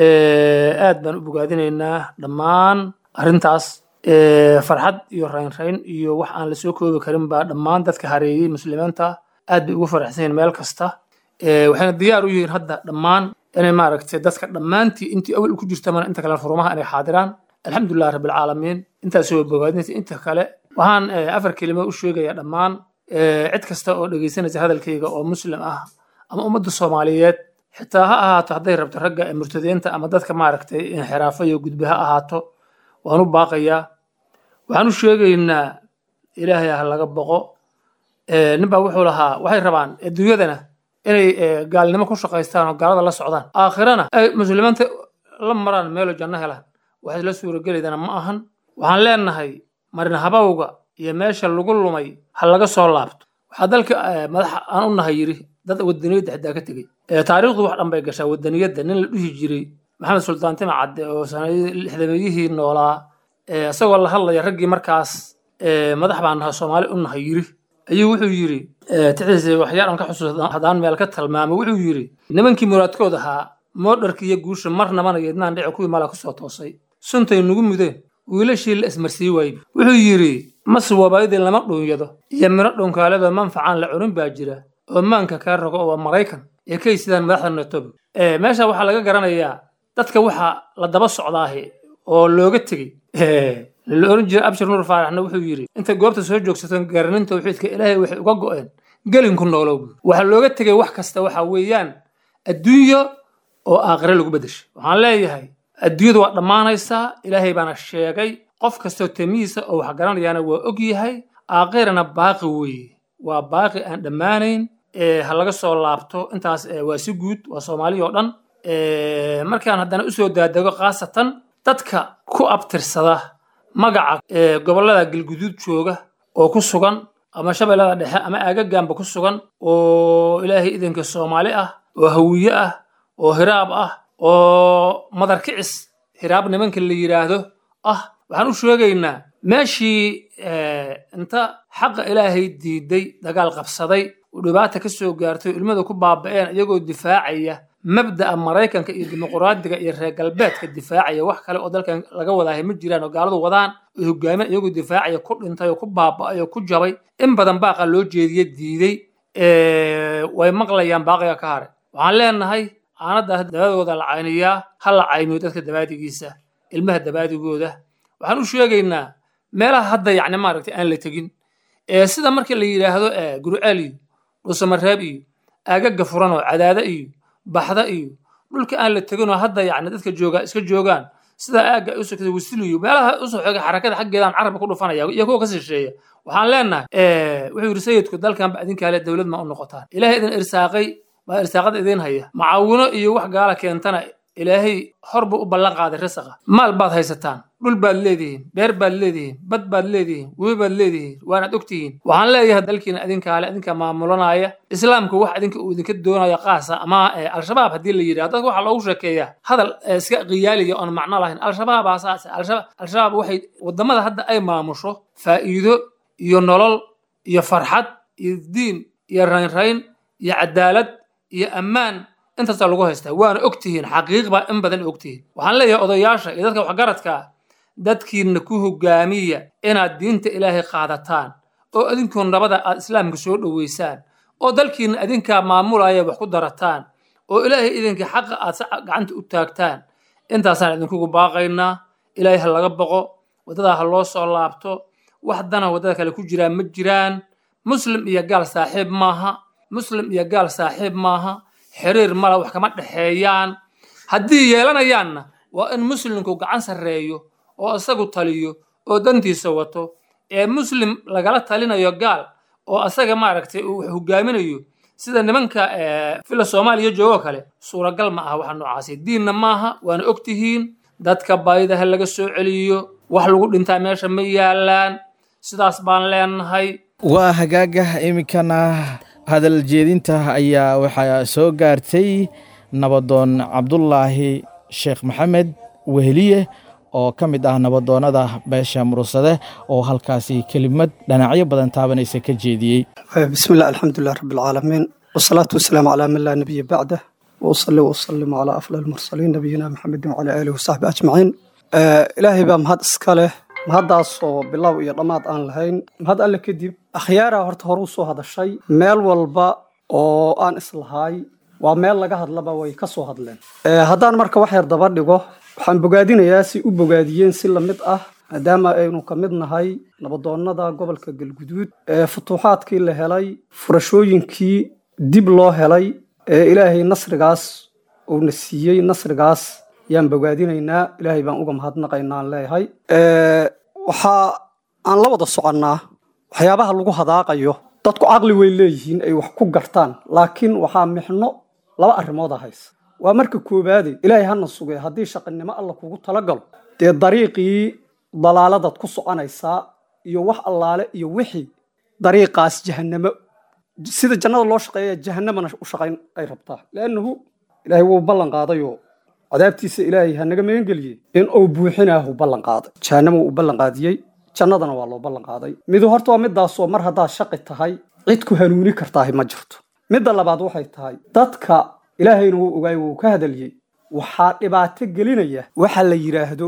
aad baan u bogaadinaynaa dhammaan arrintaas farxad iyo raynrayn iyo wax aan la soo koobi karin baa dhammaan dadka hareeyey muslimiinta aad bay ugu faraxsan yihiin meel kasta waxayna diyaar u yihiin hadda dhammaan inay maaragtay dadka dhammaantii intii awal ku jirta mana inta kale furumaha inay xaadiraan alxamdulilah rabbilcaalamiin intaas waa bogaadinaysa inta kale waxaan afar kelimo u sheegayaa dhammaan cid kasta oo dhegaysanaysa hadalkayga oo muslim ah ama ummadda soomaaliyeed xitaa ha ahaato hadday rabto ragga ee murtadiinta ama dadka maaragtay inxiraafo iyo gudbe ha ahaato waan u baaqayaa waxaan u sheegaynaa ilaahay ha laga boqo ninbaa wuxuu lahaa waxay rabaan adduunyadana inay gaalnimo ku shaqaystaan oo gaalada la socdaan aakhirana ay muslimiinta la maraan meelo janno helaan waxay la suuragelaydana ma ahan waxaan leenahay marin habawga iyo meesha lagu lumay ha laga soo laabto waxaa dalka madaxa aan u nahay yiri dad wadaniyadda xitaa ka tegey taariikhdu wax dhan bay gashaa wadaniyadda nin la dhihi jiray maxamed sultaan tima cadde oo sanadii lixdameeyihii noolaa isagoo la hadlaya raggii markaas madax baan nahay soomaali u nahay yiri ayuu wuxuu yiri tixiisa waxyaal aan ka xusuusta haddaan meel ka tilmaamo wuxuu yiri nimankii muraadkood ahaa moodharka iyo guusha marnabana yeednaan dhici kuwii mala kusoo toosay suntay nugu mudeen wiilashii la ismarsii waayey wuxuu yidhi mas wabaydii lama dhuunyado iyo miro dhunkaalada manfacaan la cunin baa jira oo maanka kaa rogo oo maraykan ee kay sidaan madaxda natobi meesha waxaa laga garanayaa dadka waxa la daba socdaahe oo looga tegey la oran jiray abshir nuur faaraxna wuxuu yidhi intay goobta soo joogsato garanin tawxiidka ilaahay waxay uga go'een gelinku noolow waxaa looga tegay wax kasta waxa weeyaan adduunyo oo aakhire lagu beddeshay waxaan leeyahay adduunyadu waa dhammaanaysaa ilaahay baana sheegay qof kastoo temihiisa oo wax garanayaana waa og yahay aakhirana baaqi weeye waa baaqi aan dhammaanayn ha laga soo laabto intaas waa si guud waa soomaaliya oo dhan markaan haddana usoo daadego khaasatan dadka ku abtirsada magaca gobollada galguduud jooga oo ku sugan ama shabeellada dhexe ama aagagaanba ku sugan oo ilaahay idanka soomaali ah oo hawiye ah oo hiraab ah oo madarkicis hiraab nimanka la yidhaahdo ah waxaan u sheegaynaa meeshii inta xaqa ilaahay diiday dagaal qabsaday oo dhibaata ka soo gaartay oo ilmada ku baaba'een iyagoo difaacaya mabda'a maraykanka iyo dimuqraadiga iyo reer galbeedka difaacaya wax kale oo dalkan laga wadaahay ma jiraan oo gaaladu wadaan oo hogaamin iyagoo difaacaya ku dhintay oo ku baaba'ay oo ku jabay in badan baaqa loo jeediye diiday way maqlayaan baaqiga ka hare waxaan leenahay aanadaas dabadooda la cayniyaa ha la cayniyo dadka dabaadigiisa ilmaha dabaadigooda waxaan u sheegaynaa meelaha hadda yacni maaragtay aan la tegin sida markii la yidhaahdo guruceel iyo dhusamareeb iyo aagaga furan oo cadaada iyo baxda iyo dhulka aan la teginoo hadda yacni dadka jooga iska joogaan sida aagga ay usoo kada wasiliyo meelaha usoo xooga xarakada xaggeedaan carabka ku dhufanaya iyo kuwa ka shisheeya waxaan leenahay wuxuu yidhi sayidku dalkanba idinkaale dowlad ma u noqotaan ilaahay idin irsaaqay baa irsaaqada idin haya macaawino iyo wax gaala keentana ilaahay hor buu u ballan qaaday risaqa maal baad haysataan dhul baad leedihiin beer baad leedihiin bad baad leedihiin webi baad leedihiin waanaad ogtihiin waxaan leeyahay dalkiina idinkaale idinka maamulanaya islaamku wax idinka uu idinka doonayo qaasa ama al-shabaab haddii la yidhahdo dadka waxaa loogu sheekeeyaa hadal iska qiyaaliya oon macno lahayn al-shabaabaa saas al-shabaab waxay wadamada hadda ay maamusho faa'iido iyo nolol iyo farxad iyo diin iyo raynrayn iyo cadaalad iyo ammaan intaasaa lagu haystaa waana ogtihiin xaqiiq baa in badan ogtihiin waxaan leeyahay odayaasha iyo dadka waxgaradka dadkiina ku hogaamiya inaad diinta ilaahay qaadataan oo idinkoo nabada aad islaamka soo dhoweysaan oo dalkiina idinkaa maamulaya wax ku darataan oo ilaahay idinka xaqa aad si gacanta u taagtaan intaasaan idinkugu baaqaynaa ilaahay ha laga boqo waddadaa ha loo soo laabto wax dana waddada kale ku jiraan ma jiraan muslim iyo gaal saaxiib maaha muslim iyo gaal saaxiib maaha xiriir mala wax kama dhexeeyaan haddii yeelanayaanna waa in muslimku gacan sarreeyo oo isagu taliyo oo dantiisa wato ee muslim lagala talinayo gaal oo asaga maaragtay uu wax hogaaminayo sida nimanka fila soomaaliya joogoo kale suuragal ma aha waxa noocaasi diinna maaha waana ogtihiin dadka baydaha laga soo celiyo wax lagu dhintaa meesha ma yaalaan sidaas baan leenahay waa hagaaga iminkana hadal jeedinta ayaa waxaa soo gaartay nabadoon cabdulaahi sheekh maxamed weheliye oo ka mid ah nabadoonnada beesha murursade oo halkaasi kelimad dhinacyo badan taabanaysa ka jeediyey bismi illah alxamdulilah rabbi alcaalamiin wasalaatu wasalaamu calaa man laa nabiya bacdah wausali wasalimu calaa afdal almursaliin nabiyina maxamedin wacalaa aalihi wasaxbi ajmaciin ilaahay baa mahad iska leh mahaddaasoo bilow iyo dhammaad aan lahayn mahad alle kadib akhyaaraa horta hore u soo hadashay meel walba oo aan islahay waa meel laga hadlaba way ka soo hadleen haddaan marka wax yar daba dhigo waxaan bogaadinayaa si u bogaadiyeen si lamid ah maadaama aynu ka mid nahay nabadoonnada gobolka galguduud ee futuuxaadkii la helay furashooyinkii dib loo helay ee ilaahay nasrigaas uuna siiyey nasrigaas yaan bogaadinaynaa ilaahay baan uga mahadnaqaynaa aan leeyahay waxaa aan la wada soconnaa waxyaabaha lagu hadaaqayo dadku caqli way leeyihiin ay wax ku gartaan laakiin waxaa mixno laba arrimooda haysa waa marka koowaade ilaahay hana sugee haddii shaqinimo alla kugu talagalo dee dariiqii dalaaladaad ku soconaysaa iyo wax allaale iyo wixii dariiqaas jahannamo sida jannada loo shaqeeya jahannamana u shaqayn ay rabtaa leannahu ilaahay wuu ballan qaadayoo cadaabtiisa ilaahay ha naga magangeliyey in uu buuxinaahu ballan qaaday jahannama uu ballan qaadiyey jannadana waa loo ballan qaaday midu horta waa midaasoo mar haddaad shaqi tahay cid ku hanuuni kartaahi ma jirto midda labaad waxay tahay dadka ilaahayna wuu ogaay wuu ka hadaliyey waxaa dhibaato gelinaya waxa la yidhaahdo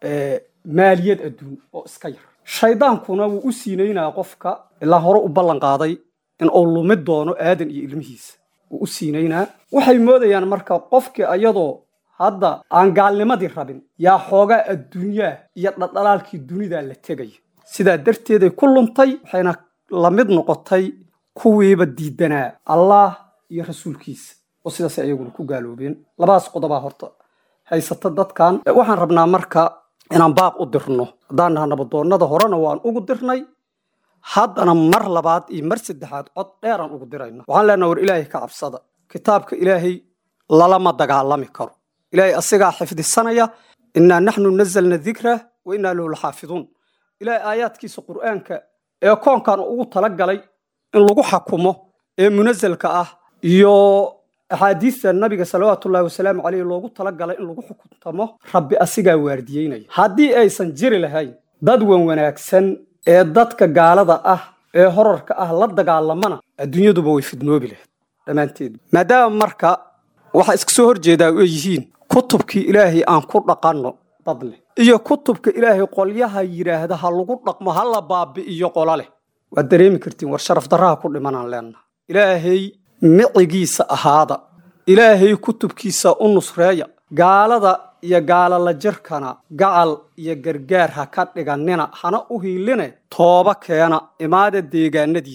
maaliyad adduun oo iska yar shaydaankuna wuu u siinaynaya qofka ilaa hore u ballan qaaday in uu lumi doono aadan iyo ilmihiisa wuu u siinaynaa waxay moodayaan marka qofkii ayadoo hadda aan gaalnimadii rabin yaa xoogaa adduunyaa iyo dhaldhalaalkii dunidaa la tegaya sidaa darteeday ku luntay waxayna la mid noqotay kuwiiba diidanaa allah iyo rasuulkiisa oo sidaasay ayaguna ku gaaloobeen labadaas qodobaa horta haysata dadkan waxaan rabnaa marka inaan baaq u dirno haddaan naha nabadoonnada horena waan ugu dirnay haddana mar labaad iyo mar saddexaad cod dheeraan ugu dirayna waxaan leenaha war ilaahay ka cabsada kitaabka ilaahay lalama dagaalami karo ilaahay asigaa xifdisanaya innaa naxnu nazalna dikra wa innaa lahu laxaafiduun ilaahay aayaadkiisa qur'aanka ee koonkan ugu talagalay in lagu xakumo ee munasalka ah iyo axaadiista nabiga salawaatullahi wasalaamu caleyh loogu talagalay in lagu xukuntamo rabbi asigaa waardiyeynaya haddii aysan jiri lahayn dad wan wanaagsan ee dadka gaalada ah ee horarka ah la dagaalamana adduunyaduba way fidnoobi lahayd dhammaanteed maadaama marka waxaa iska soo horjeedaa ay yihiin kutubkii ilaahay aan ku dhaqanno dad leh iyo kutubka ilaahay qolyaha yidhaahda ha lagu dhaqmo ha la baabi'iyo qola leh waad dareemi kartiin war sharaf darraha ku dhimanaan leennaha ilaahay micigiisa ahaada ilaahay kutubkiisa u nusreeya gaalada iyo gaalala jirkana gacal iyo gargaar ha ka dhigannina hana u hiiline tooba keena imaada deegaanadiinna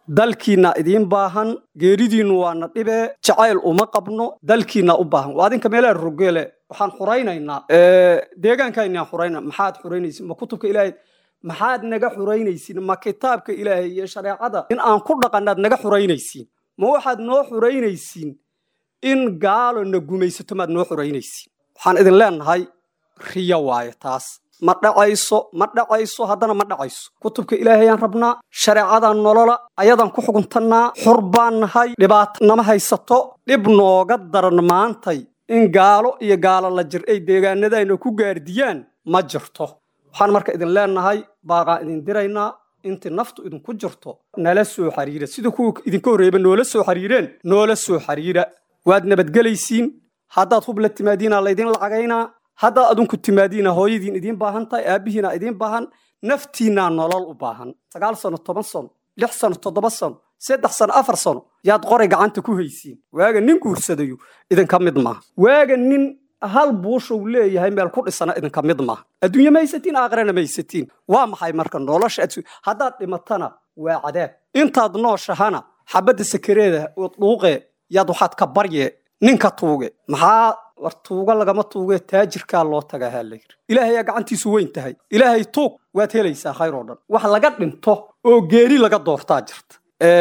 dalkiinna idiin baahan geeridiinnu waana dhibee jacayl uma qabno dalkiinna u baahan waa adinka meelaha rogeele waxaan xuraynaynaa deegaankaynaan xurayna maxaad xuraynaysin ma kutubka ilaahay maxaad naga xuraynaysiin ma kitaabka ilaahay iyo shareecada in aan ku dhaqannaad naga xuraynaysiin ma waxaad noo xuraynaysiin in gaalo na gumaysato maad noo xuraynaysiin waxaan idin leenahay riyo waaye taas ma dhacayso ma dhacayso haddana ma dhacayso kutubka ilaahayaan rabnaa shareecadaan nolola ayadaan ku xuguntannaa xur baan nahay dhibaato nama haysato dhib nooga daran maantay in gaalo iyo gaalo la jir ay deegaanadayna ku gaardiyaan ma jirto waxaan marka idin leenahay baaqaan idin diraynaa intii naftu idinku jirto nala soo xariira sida kuwa idinka horreeyba noola soo xariireen noola soo xariira waad nabadgelaysiin haddaad hub la timaadiinaa laydin lacagaynaa haddaad adinku timaadiina hooyadiin idiin baahan tahay aabbihiina idiin baahan naftiinnaa nolol u baahan sagaal sano toban sano lix sano toddoba sano saddex sano afar sano yaad qoray gacanta ku haysiin waaga nin guursadayo idinka mid maaha waaga nin hal buushuu leeyahay meel ku dhisana idinka mid maaha adduunye ma haysatiin aakhirana ma haysatiin waa maxay marka nolosha adsu haddaad dhimatana waa cadaab intaad nooshahana xabadda sakareeda oo dhuuqee yaad waxaad ka barye ninka tuuge maxaa war tuuga lagama tuuge taajirkaa loo tagaa haa la yidhi ilaahayaa gacantiisu weyn tahay ilaahay tuug waad helaysaa khayr oo dhan wax laga dhinto oo geeri laga doortaa jirta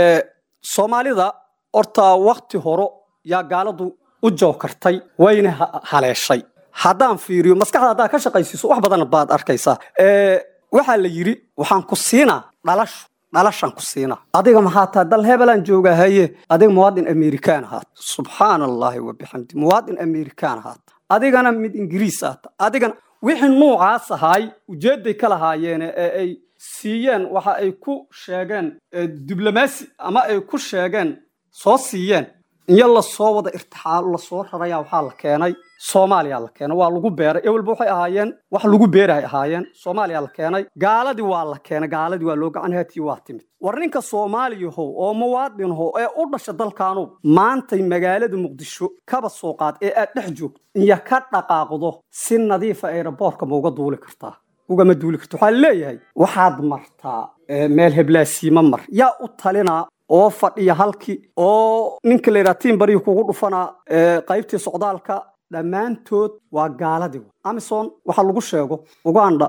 soomaalida horta wakti horo yaa gaaladu u joogkartay wayna haleeshay haddaan fiiriyo maskaxda haddaad ka shaqaysiiso wax badan baad arkaysaa waxaa la yidhi waxaan ku siinaa dhalashu dhalashaan ku siinaa adiga maxaa tahay dal hebelaan joogaa haye adiga muwaadin amerikaan ahaat subxaana allaahi wabixamdi muwaadin amerikaan ahaat adigana mid ingiriis ahaata adigana wixii nuucaas ahaay ujeedday ka lahaayeen ee ay siiyeen waxa ay ku sheegeen diblomaasi ama ay ku sheegeen soo siiyeen iyo lasoo wada irtixaal lasoo raraya waxaa la keenay soomaaliya la keenay waa lagu beeray ewelba waxay ahaayeen wax lagu beerahay ahaayeen soomaaliya la keenay gaaladii waa la keenay gaaladii waa loo gacan haatiyi waa timid war ninka soomaaliyahow oo muwaadinho ee u dhasha dalkaanu maantay magaalada muqdisho kaba soo qaad ee aad dhex joogto iyo ka dhaqaaqdo si nadiifa aeroboortka ma uga duuli kartaa ugama duuli karta waxaa leeyahay waxaad martaa meel heblaasiima mar yaa u talinaa oo fadhiya halkii oo ninka la yidhaha tiin barihi kugu dhufanaa qaybtii socdaalka dhammaantood waa gaaladii amison waxa lagu sheego uganda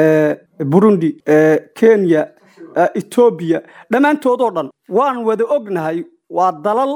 burundi kenya etoobiya dhammaantoodoo dhan waan wada ognahay waa dalal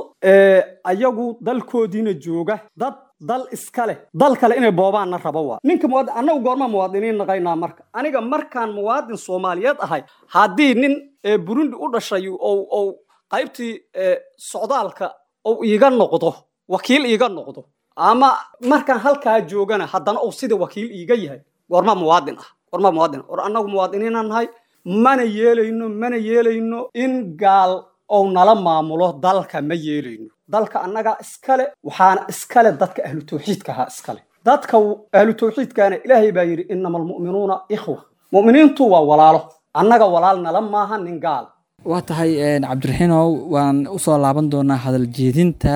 ayagu dalkoodiina jooga dad dal iska leh dal kale inay boobaanna rabo waa ninka muwaadin annagu goormaa muwaadiniin naqaynaa marka aniga markaan muwaadin soomaaliyeed ahay haddii nin burundi u dhashay ou qaybtii socdaalka ou iiga noqdo wakiil iiga noqdo ama markaan halkaa joogana haddana uu sida wakiil iiga yahay goormaa muwaadin ah goormaa muwaadin ah or annagu muwaadiniina nahay mana yeelayno mana yeelayno in gaal ou nala maamulo dalka ma yeelayno dalka annagaa iskale waxaana iskale dadka ahlu tawxiidka ahaa iskale dadka ahlu tawxiidkaana ilaahay baa yidhi inama almu'minuuna ikhwa mu'miniintu waa walaalo annaga walaal nala maaha nin gaal waa tahay cabdiraxiinow waan usoo laaban doonaa hadal jeedinta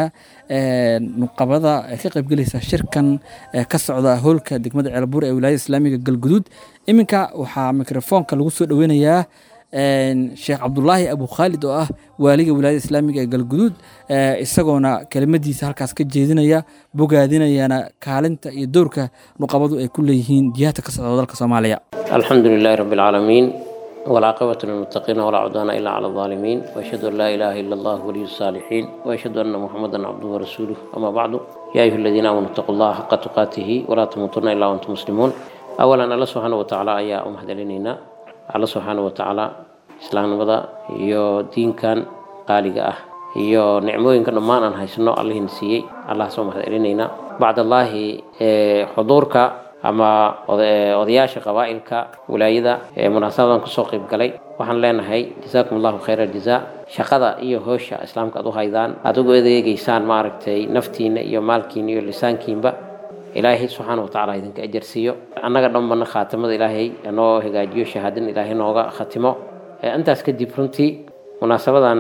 nuqabada ee ka qaybgelaysa shirkan ka socda howlka degmada ceelbuur ee wilaayada islaamiga galguduud iminka waxaa mikrofoonka lagu soo dhoweynayaa sheekh cabdulaahi abu khaalid oo ah waaliga wilaayada islaamiga ee galguduud isagoona kelimadiisa halkaas ka jeedinaya bogaadinayana kaalinta iyo dowrka nuqabadu ay ku leeyihiin jihaadka ka socda dalka soomaaliya alxamdu lilaahi rabbi alcaalamiin والعاقبة للمتقين ولا عدوان إلا على الظالمين وأشهد أن لا إله إلا الله ولي الصالحين وأشهد أن محمدا عبده ورسوله أما بعد يا أيها الذين آمنوا اتقوا الله حق تقاته ولا تموتن إلا وأنتم مسلمون أولا الله سبحانه وتعالى يا أم هدلينينا الله سبحانه وتعالى إسلام نبدا يو دين كان قالق أه iyo nicmooyinka dhammaan aan haysano allahin siiyey allah soo mahadcelinayna bacdallaahi xuduurka ama odayaasha qabaa'ilka wilaayada ee munaasabadan kusoo qayb galay waxaan leenahay jazaakum allahu khayra aljazaa shaqada iyo hoosha islaamka aad u haydaan aad ugu adeegeysaan maaragtay naftiina iyo maalkiina iyo lisaankiinba ilaahay subxaana watacaala idinka ajarsiiyo annaga dhanbana khaatimada ilaahay noo hagaajiyo shahaadin ilaahay nooga khatimo intaas kadib runtii munaasabadan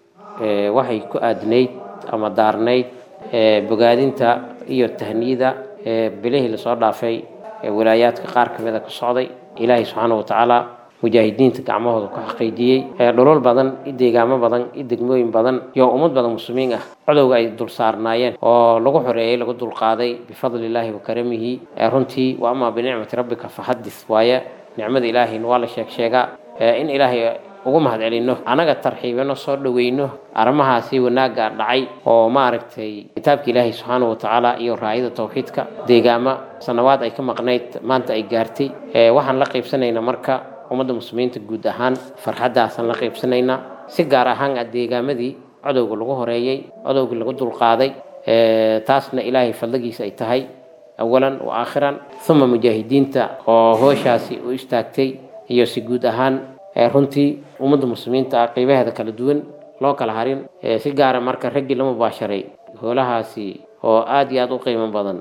waxay ku aadnayd ama daarnayd bogaadinta iyo tahniyada bilihii lasoo dhaafay wilaayaadka qaar ka mida ka socday ilaahay subxaana wa tacaala mujaahidiinta gacmahooda ku xaqiijiyey ee dhulal badan iyo deegaamo badan iyo degmooyin badan iyo ummad badan muslimiin ah codowga ay dul saarnaayeen oo lagu xoreeyey lagu dulqaaday bifadli illaahi wa karamihi ee runtii wa amaa binicmati rabbika faxadis waaye nicmada ilaahayna waa la sheeg sheegaa ee in ilaahay ugu mahad celino anaga tarxiibino soo dhoweyno arrimahaasi wanaagga dhacay oo maaragtay kitaabka ilaahay subxaanahu watacaala iyo raayada tawxiidka deegaama sanawaad ay ka maqnayd maanta ay gaartay ee waxaan la qaybsanaynaa marka ummadda muslimiinta guud ahaan farxaddaasaan la qaybsanaynaa si gaar ahaan ah deegaamadii codowga lagu horeeyey codowgii lagu dulqaaday ee taasna ilaahay fadligiisa ay tahay awalan wa aakhiran uma mujaahidiinta oo hooshaasi u istaagtay iyo si guud ahaan ee runtii ummadda muslimiinta ah qeybaheeda kala duwan loo kala harin ee si gaara marka raggii la mubaasharay hoolahaasi oo aad iyo aad u qiimo badan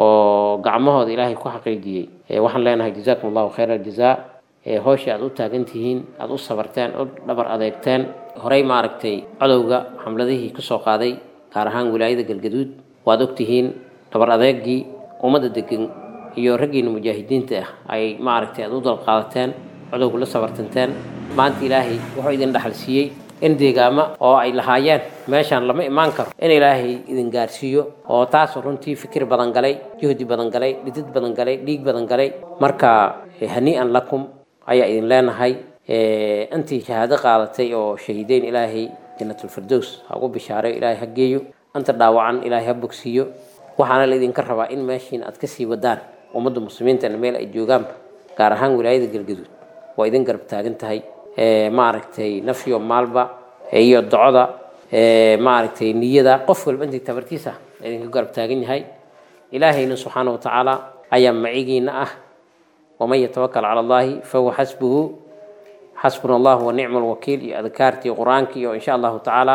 oo gacmahooda ilaahay ku xaqiijiyey ee waxaan leenahay jazaakum allahu khayra aljazaa ee howsha aad u taagan tihiin aad u sabarteen u dhabar adeegteen horey maaragtay codowga xamladihii kusoo qaaday gaar ahaan wilaayada galgaduud waad ogtihiin dhabar adeegii ummadda degan iyo raggiina mujaahidiinta ah ay maaragtay aad u dalqaadateen codowga la sabartanteen maanta ilaahay wuxuu idin dhaxal siiyey in deegaamo oo ay lahaayeen meeshaan lama imaan karo in ilaahay idin gaarsiiyo oo taas runtii fikir badan galay juhdi badan galay dhidid badan galay dhiig badan galay marka hanii'an lakum ayaa idin leenahay intii shahaado qaadatay oo shahiideyn ilaahay janatulfirdows ha ugu bishaareyo ilaahay ha geeyo anta dhaawacan ilaahay ha bogsiiyo waxaana la idinka rabaa in meeshiin aad kasii wadaan ummadda muslimiintana meel ay joogaanba gaar ahaan wilaayada galgaduud waa idin garab taagan tahay maaragtay nafyo maalba iyo docoda maaragtay niyada qof walba intii tabartiisa idinka garab taagan yahay ilaahayna subxaana wa tacaala ayaa macigiina ah waman yatawakal cala allahi fahuwa xasbuhu xasbuna allahu wa nicma alwakiil iyo adkaartii qur-aankii iyo insha allahu tacaala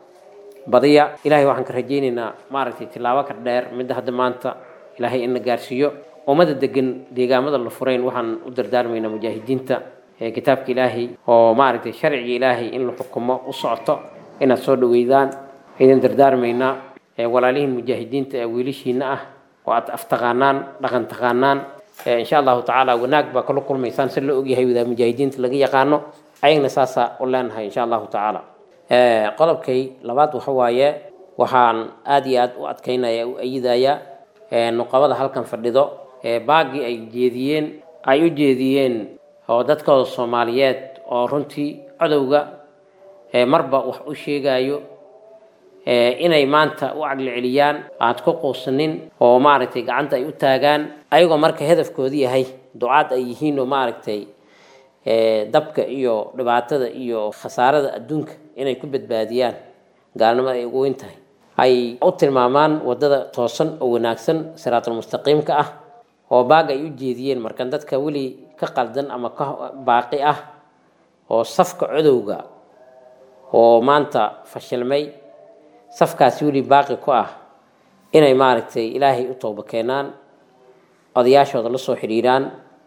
badiya ilahay waxaan ka rajaynaynaa maaragtay tilaabo ka dheer midda hadda maanta ilaahay ina gaarsiiyo ummada degan deegaamada la furayn waxaan u dardaarmaynaa mujaahidiinta kitaabka ilaahay oo maaragtay sharciga ilaahay in la xukumo u socoto inaad soo dhaweydaan idin dardaarmaynaa walaalihiin mujaahidiinta ee wiilashiina ah oo aad aftaqaanaan dhaqan taqaanaan insha allahu tacaala wanaag baa kala kulmaysaan si la ogyahay wadaa mujaahidiinta laga yaqaano ayagna saasaa u leenahay insha allahu tacaala qodobkay labaad waxa waaye waxaan aad iyo aad u adkaynaya u ayidaya nuqabada halkan fadhido baagii ay jeediyeen ay u jeediyeen oo dadkooda soomaaliyeed oo runtii codowga marba wax u sheegayo inay maanta u caqli celiyaan aad ku quusanin oo maaragtay gacanta ay u taagaan ayagoo marka hedafkoodu yahay ducaad ay yihiin oo maaragtay dabka iyo dhibaatada iyo khasaarada adduunka inay ku badbaadiyaan gaalnimada ay ugu weyn tahay ay u tilmaamaan wadada toosan oo wanaagsan siraatulmustaqiimka ah oo baag ay u jeediyeen markan dadka weli ka qaldan ama ka baaqi ah oo safka codowga oo maanta fashilmay safkaasi weli baaqi ku ah inay maaragtay ilaahay u tooba keenaan odayaashooda la soo xidhiiraan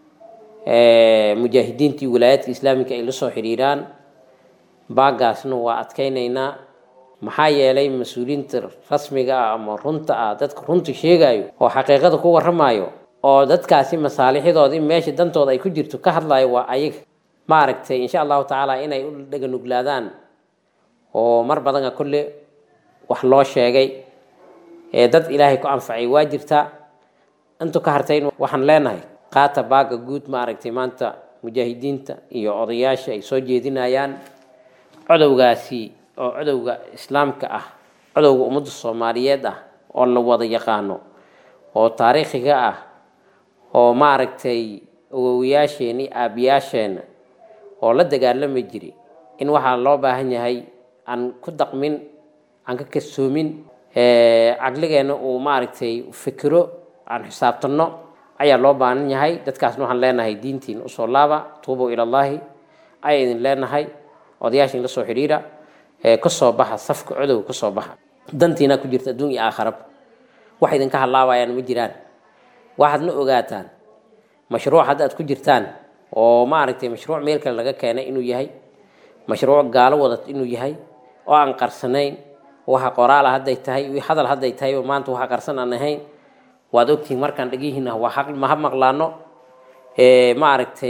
mujaahidiintii wilaayaadka islaamika ay la soo xidhiiraan baagaasna waa adkaynaynaa maxaa yeelay mas-uuliyiinta rasmiga ah ama runta ah dadka runta sheegayo oo xaqiiqada ku warramayo oo dadkaasi masaalixdoodii meesha dantooda ay ku jirto ka hadlayo waa ayaga maaragtay insha allahu tacaala inay u dhaganuglaadaan oo mar badana kolle wax loo sheegay ee dad ilaahay ku anfacay waa jirtaa intu ka hartayn waxaan leenahay qaata baaga guud maaragtay maanta mujaahidiinta iyo odayaasha ay soo jeedinayaan codowgaasi oo codowga islaamka ah codowga ummadda soomaaliyeed ah oo la wada yaqaano oo taariikhiga ah oo maaragtay awowayaasheen iyo aabiyaasheenna oo la dagaalami jiray in waxaa loo baahan yahay aan ku daqmin aan ka kasoomin caqligeenna uu maaragtay fikiro aan xisaabtanno ayaa loo baahan yahay dadkaasna waxaan leenahay diintiin usoo laaba tuubow ilallaahi ayaa idin leenahay odayaashin la soo xidhiira kasoo baxa safka codow kasoo baxa dantiina ku jirta adduun iyo aakharaba wax idinka hadlaabayaan ma jiraan waxaadna ogaataan mashruuc hadda aad ku jirtaan oo maaragtay mashruuc meel kale laga keenay inuu yahay mashruuc gaalo wadat inuu yahay oo aan qarsanayn waxa qoraala hadday tahay hadal hadday tahay oo maanta waxa qarsan aan ahayn waad ogtihiin markaan dhegihiina waa xaq maha maqlaano maaragtay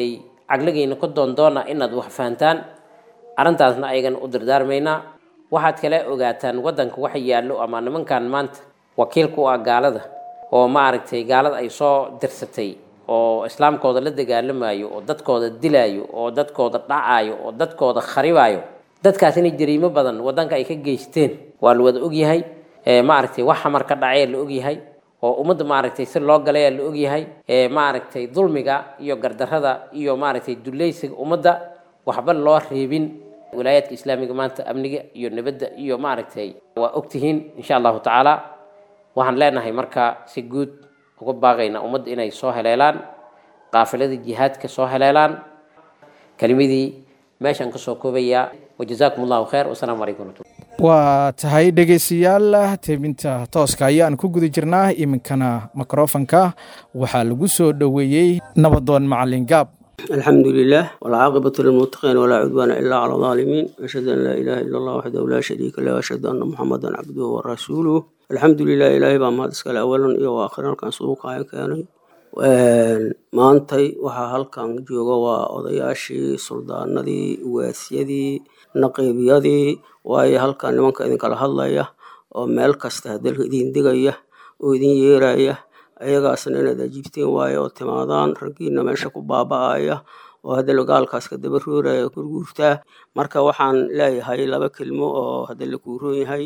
caqligiina ku doondoona inaad wax fahantaan arrintaasna ayagana u dardaarmaynaa waxaad kale ogaataan waddanka waxa yaallo ama nimankan maanta wakiilka u ah gaalada oo maaragtay gaalada ay soo dirsatay oo islaamkooda la dagaalamayo oo dadkooda dilayo oo dadkooda dhacayo oo dadkooda kharibayo dadkaas inay jariimo badan waddanka ay ka geysteen waa la wada ogyahay maaragtay wax xamar ka dhacee la ogyahay oo ummadda maaragtay si loo galayaa la ogyahay maaragtay dulmiga iyo gardarrada iyo maaragtay dulleysiga ummadda waxba loo reebin wilaayaadka islaamiga maanta amniga iyo nabadda iyo maaragtay waa ogtihiin insha allahu tacaala waxaan leenahay marka si guud uga baaqaynaa ummadda inay soo heleelaan qaafiladii jihaadka soo heleelaan kelimadii meeshaan kasoo koobayaa wajazaakum allahu khayr wasalaamu calaykum waraxmatullah waa tahay dhegaystayaal tebinta tooska ayaan ku guda jirnaa iminkana mikrofonka waxaa lagu soo dhoweeyey nabadoon macalin gaab الحمد لله والعاقبة للمتقين ولا عدوان إلا على الظالمين أشهد أن لا إله إلا الله وحده لا شريك له وأشهد أن محمدا عبده ورسوله الحمد لله إلهي بaa mahad iskale awalan iyo aakhiran kan suuqaya keenay maantay waxaa halkan jooga waa odayaashii suldaanadii waasyadii naqiibyadii waayo halkan nimanka idinkala hadlaya oo meel kasta dalka idin digaya oo idin yeeraya ayagaasna inaad ajiibteen waayo oo timaadaan raggiina meesha ku baaba'aya oo haddala gaalkaas ka daba rooraya kurguurtaa marka waxaan leeyahay laba kelmo oo haddala kuuroon yahay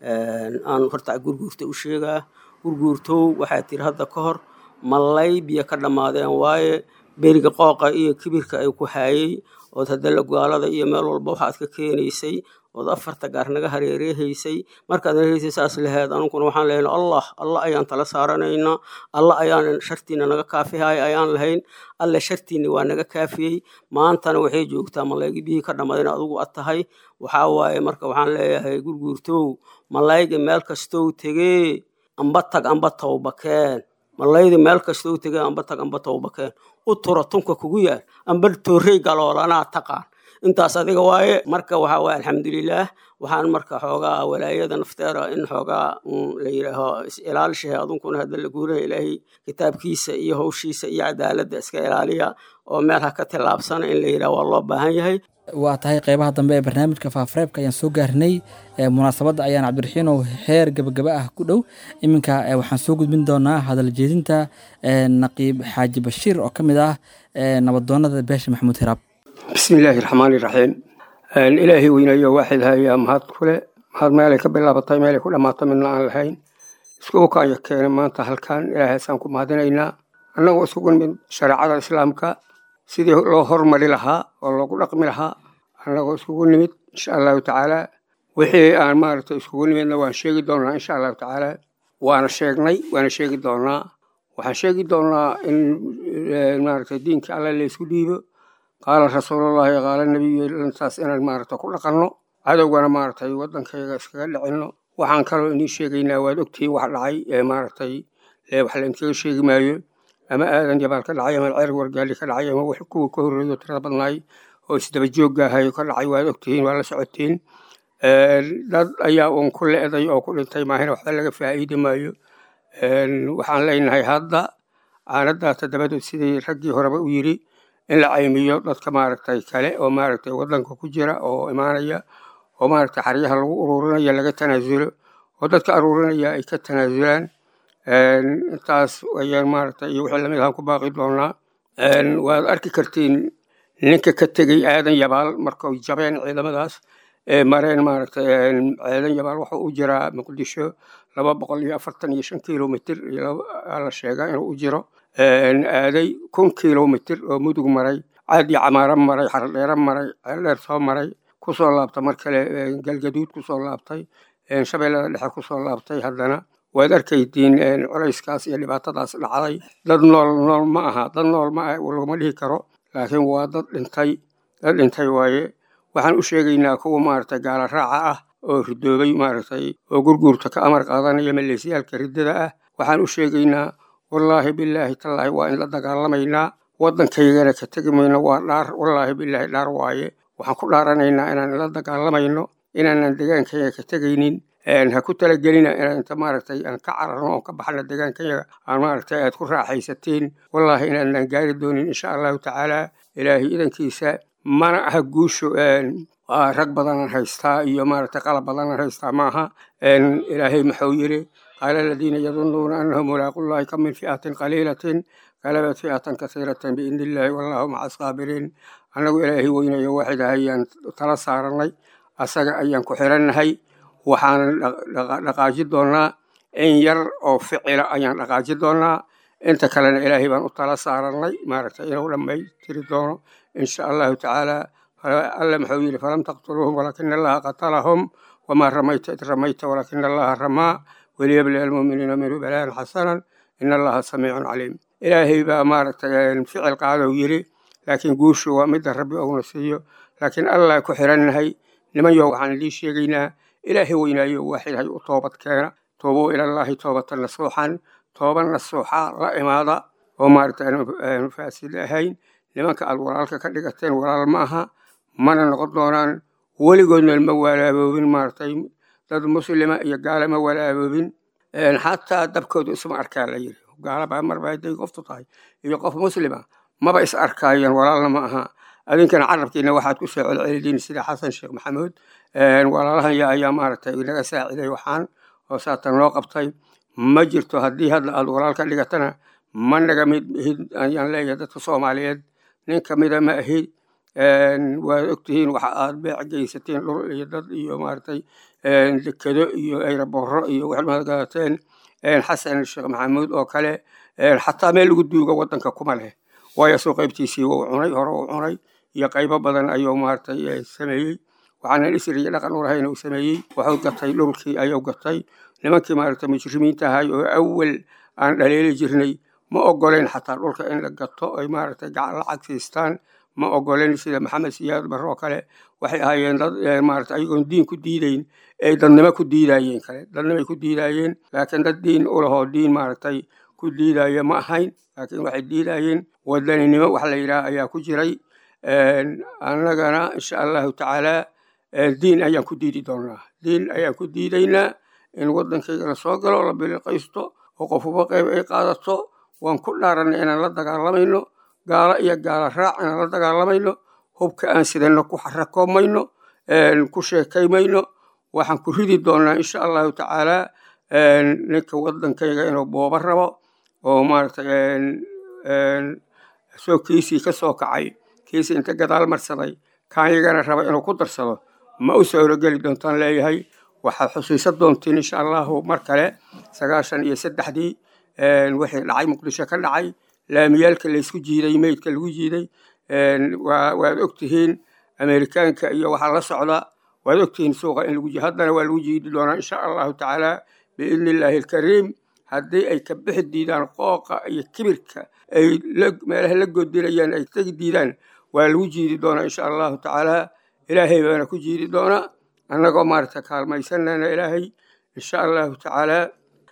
aan horta gurguurta u sheegaa gurguurtow waxaa tiri hadda ka hor mallay biyo ka dhammaadeen waaye beriga qooqa iyo kibirka ay ku haayey ood haddala gaalada iyo meel walba waxaad ka keenaysay ood afarta gaar naga hareereehaysay markaad hareereysay saas laheed anunkuna waxaan lehayn allah allah ayaan tala saaranaynaa allah ayaan shartiina naga kaafihaya ayaan lahayn alle shartiina waa naga kaafiyey maantana waxay joogtaa malaygi biyihii ka dhammaadeen adugu ad tahay waxaa waaye marka waxaan leeyahay gurguurtow malayga meel kastow tegee amba tag amba towbakeen malaydi meel kastow tegee amba tag amba towbakeen u tura tunka kugu yaal amba toorey galoolanaa taqaan intaas adiga waaye marka waxaa waaye alxamdulilaah waxaan marka xoogaa walaayada nafteera in xoogaa la yidhaaho is-ilaalishahay adunkuna hadda la guuraya ilaahay kitaabkiisa iyo hawshiisa iyo cadaaladda iska ilaaliya oo meel ha ka tillaabsana in la yidhaha waa loo baahan yahay waa tahay qeybaha dambe ee barnaamijka faafareebka ayaan soo gaarnay munaasabadda ayaan cabdiraxiinow heer gebagaba ah ku dhow iminka waxaan soo gudbin doonaa hadal jeedinta naqiib xaaji bashiir oo ka mid ah nabadoonada beesha maxamuud hiraab bismi illaahi raxmaani raxiim ilaahay weynayo waaxid hayaa mahad kule mahad meelay ka bilaabatay meelay ku dhammaato midna aan lahayn isku ukaanya keenay maanta halkan ilaahaysaan ku mahadinaynaa annagoo isugu nimid shareecada islaamka sidii loo hormari lahaa oo loogu dhaqmi lahaa annagoo isugu nimid insha allahu tacaala wixii aan maaragtay isugu nimidna waan sheegi doonaa insha allahu tacaala waana sheegnay waana sheegi doonaa waxaan sheegi doonaa in maaragtay diinka alle laysku dhiibo qaala rasuulullaahi qaala nebiyu intaas inaan maaragta ku dhaqanno cadowgana maaragtay waddankayga iskaga dhicinno waxaan kaloo inii sheegaynaa waad ogtihiin wax dhacay ee maaragtay wax lainkaga sheegi maayo ama aadan jabaal ka dhacay ama ceer wargaali ka dhacay ama wax kuwa ka horreeyo tirada badnaay oo isdaba joogga ahayo ka dhacay waad ogtihiin waa la socotiin dad ayaa uun ku le'day oo ku dhintay maahina waxba laga faa'iidi maayo waxaan leenahay hadda caanadaata dabadood sidii raggii horeba u yidhi in la caymiyo dadka maaragtay kale oo maaragtay waddanka ku jira oo imaanaya oo maaragtay xaryaha lagu ururinaya laga tanaasulo oo dadka aruurinaya ay ka tanaasulaan intaas ayaan maaragtay iyo wixii lamid ahaan ku baaqi doonaa waad arki kartiin ninka ka tegey aadan yabaal markay jabeen ciidamadaas ee mareen maaragtay aadan yabaal waxa u jiraa muqdisho laba boqol iyo afartan iyo shan kilomitr la sheegaa inuu u jiro aaday kun kilomitr oo mudug maray caadi camaaro maray xardheero maray ceeldheer soo maray kusoo laabta mar kale galgaduud kusoo laabtay shabeellada dhexe kusoo laabtay haddana waad arkaydiin culayskaas iyo dhibaatadaas dhacday dad nool nool ma aha dad nool ma laguma dhihi karo laakiin waa dad dhintay dad dhintay waaye waxaan u sheegaynaa kuwa maaragtay gaala raaca ah oo ridoobay maaragtay oo gurguurta ka amar qaadanaya maleesiyaalka riddada ah waxaan u sheegaynaa wallaahi bilaahi tallaahi waa in la dagaalamaynaa waddankaygana ka tegi mayno waa dhaar wallaahi bilaahi dhaar waaye waxaan ku dhaaranaynaa inaan la dagaalamayno inaanan degaankayga ka tegaynin ha ku talagelina inaan inta maaragtay aan ka cararno oon ka baxno deegaankayaga aan maaragtay aad ku raaxaysatiin wallaahi inaanaan gaari doonin insha allahu tacaala ilaahay idankiisa mana aha guushu rag badanan haystaa iyo maaragtay qalab badanan haystaa maaha ilaahay muxuu yiri qaala aladiina yadunuuna annahum mulaaqullahi kam min fi'atin qaliilatin galabat fi'atan kasiiratan biidni illaahi wallahu maca asaabiriin annagu ilaahay weynayo waaxid ayaan tala saaranay asaga ayaan ku xirannahay waxaanan dhaqaaji doonnaa in yar oo ficila ayaan dhaqaaji doonnaa inta kalena ilaahay baan u tala saarannay maaragtay inuu dhammaystiri doono insha allahu tacaala alla muxuu yidhi falam taqtuluuhum walaakina allaha qatalahum wamaa ramayta id ramayta walaakina allaha ramaa waliyablia almuuminiina minhu balaan xasanan in allaha samiicun caliim ilaahay baa maaragtay ficil qaadou yidhi laakiin guushu waa midda rabbi ouna siiyo laakiin allah ku xirannahay niman yow waxaan idiin sheegaynaa ilaahay weynaayo waaxid hay u toobad keena toobuu ilallaahi toobatan nasuuxan tooba nasuuxa la imaada oo maaragtay aanu faasid ahayn nimanka aad walaalka ka dhigateen walaal ma aha mana noqon doonaan weligoodna ma walaaboobin maaragtay dad muslima iyo gaala ma walaaboobin xataa dabkooda isma arkaa la yiri gaalaba marba hadday qoftu tahay iyo qof muslima maba is arkaayeen walaalna ma aha adinkana carabkiina waxaad ku soo celcelidiin sida xasan sheekh maxamuud walaalahan ya ayaa maaragtay inaga saaciday waxaan oo saatan loo qabtay ma jirto haddii hadda aad walaal ka dhigatana ma naga mid ihid ayaan leeyahay dadka soomaaliyeed nin kamida ma ahid waad ogtihiin waxa aad beec geysateen dhul iyo dad iyo maaragtay dekado iyo ayrabooro iyo waxaad mahadgadateen xasan sheekh maxamuud oo kale xataa meel lagu duuga wadanka kuma leh waayo soo qaybtiisii wuu cunay hore uu cunay iyo qaybo badan ayuu maaragtay sameeyey waxaanan isri iyo dhaqan u lahayn uu sameeyey wuxuu gatay dhulkii ayuu gatay nimankii maaragtay mujrimiinta ahay oo awal aan dhaleeli jirnay ma ogoleen xataa dhulka in la gato ay maaragtay gacan lacag siistaan ma ogoleen sida maxamed siyaad barre oo kale waxay ahaayeen dad maaragtay ayagoon diin ku diidayn ay dadnimo ku diidayeen kale dadnimay ku diidayeen laakiin dad diin u lahoo diin maaragtay ku diidaya ma ahayn laakiin waxay diidayeen wadaninimo wax la yidhaah ayaa ku jiray annagana insha allahu tacaala diin ayaan ku diidi doonaa diin ayaan ku diidaynaa in wadankayga la soo galo la biliqaysto oo qofuba qayb ay qaadato waan ku dhaaranay inaan la dagaalamayno gaalo iyo gaalo raac inaan la dagaalamayno hubka aan sidano ku xarakoomayno ku sheekaymayno waxaan ku ridi doonaa insha allahu tacaala ninka wadankayga inuu booba rabo oo maaragtay soo kiisii ka soo kacay kiisii inta gadaal marsaday kaanyagana raba inuu ku darsado ma u sawrogeli doontaan leeyahay waxaad xusiisan doontiin insha allahu mar kale sagaashan iyo saddexdii wixii dhacay muqdisho ka dhacay laamiyaalka laysku jiiday meydka lagu jiiday waad ogtihiin amerikaanka iyo waxaa la socda waad ogtihiin suuqa in lagu haddana waa lagu jiidi doonaa insha allahu tacaala biidni illaahi alkariim haddii ay ka bixi diidaan qooqa iyo kibirka ay meelaha la godinayaan ay tegi diidaan waa lagu jiidi doonaa insha allahu tacaala ilaahay baana ku jiidi doonaa annagoo maaragta kaalmaysanana ilaahay insha allahu tacaala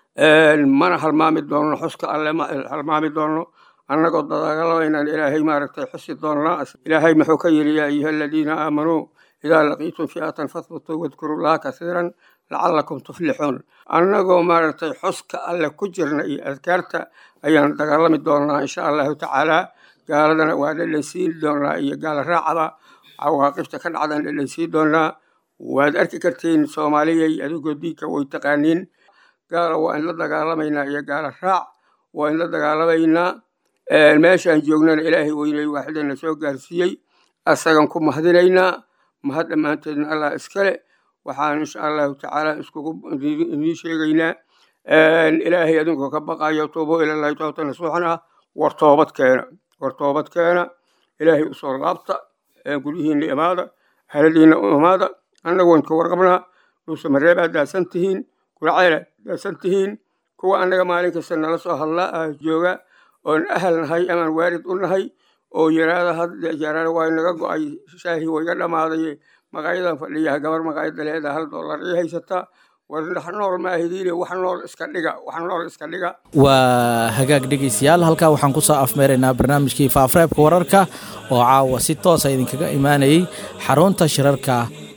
mana halmaami doono xuska alle ma halmaami doono annagoo dagaalamaynaan ilaahay maaragtay xusi doonnaa ilaahay muxuu ka yidhi yaa ayuha aladiina aamanuu idaa laqiitum fi'atan fahbutuu wadkuru llaha kasiiran lacalakum tuflixuun annagoo maaragtay xuska alle ku jirna iyo adkaarta ayaan dagaalami doonnaa insha allahu tacaala gaaladana waa dhadhansiin doonnaa iyo gaala raacaba cawaaqibta ka dhacdaan dhadhansiin doonnaa waad arki kartiin soomaaliyay adigoo diinka way taqaaniin gaala waa in la dagaalamaynaa iyo gaala raac waa in la dagaalamaynaa meeshaan joognana ilaahay weynay waaxidana soo gaarsiiyey asagan ku mahadinaynaa mahad dhammaanteedna allah iskale waxaan insha allahu tacaala iskugu idiin sheegaynaa ilaahay adinkoo ka baqayo tuubo ilallahi toobta nasuuxan ah war toobad keena war toobad keena ilaahay usoo laabta guryihiina imaada haladiina u imaada annagu waan ka warqabnaa dhuusa mareebaa daasan tihiin guracayla daasan tihiin kuwa annaga maalin kasta nala soo hadlaa jooga oon ahal nahay amaan waarid u nahay oo yaraada hadjaraana waa naga go-ay shaahi wayga dhammaaday maqaayadan fadhiyaha gabar maqaayada leeda hal dollar ii haysataa war wax nool maahidiine wax nool iska dhiga wax nool iska dhiga waa hagaag dhegeystayaal halkaa waxaan ku soo afmeeraynaa barnaamijkii faafreebka wararka oo caawa si toosa idinkaga imaanayey xarunta shirarka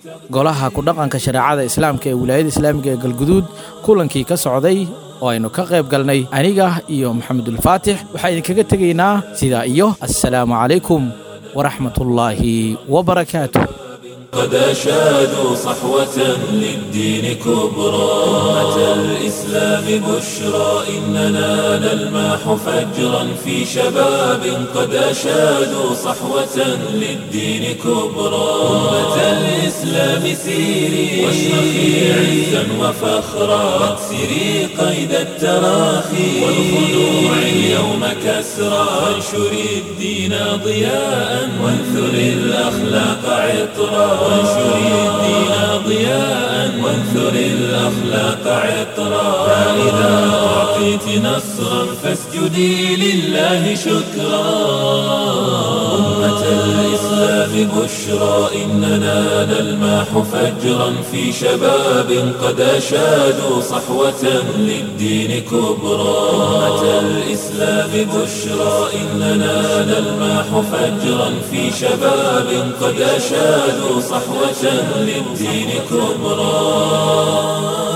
golaha ku dhaqanka shareecada islaamka ee wilaayada islaamiga ee galguduud kulankii ka socday oo aynu ka qayb galnay aniga iyo maxamedulfaatix waxaa idinkaga tegaynaa sidaa iyo assalaamu calaykum waraxmatullaahi wabarakaatu قد أشادوا صحوة للدين كبرى أمة الإسلام بشرى إننا نلماح فجرا في شباب قد أشادوا صحوة للدين كبرى أمة الإسلام سيري واشرخي عزا وفخرا واكسري قيد التراخي والخلوع اليوم كسرى وانشري الدين ضياء وانثري الأخلاق عطرا وانشري الدين ضياء وانثر الأخلاق عطرا فإذا أعطيت نصرا فاسجدي لله شكرا أمة الإسلام بشرى إننا نلماح فجرا في شباب قد أشادوا صحوة للدين كبرى أمة الإسلام بشرى إننا نلماح فجرا في شباب قد أشادوا صحوة للدين كبرى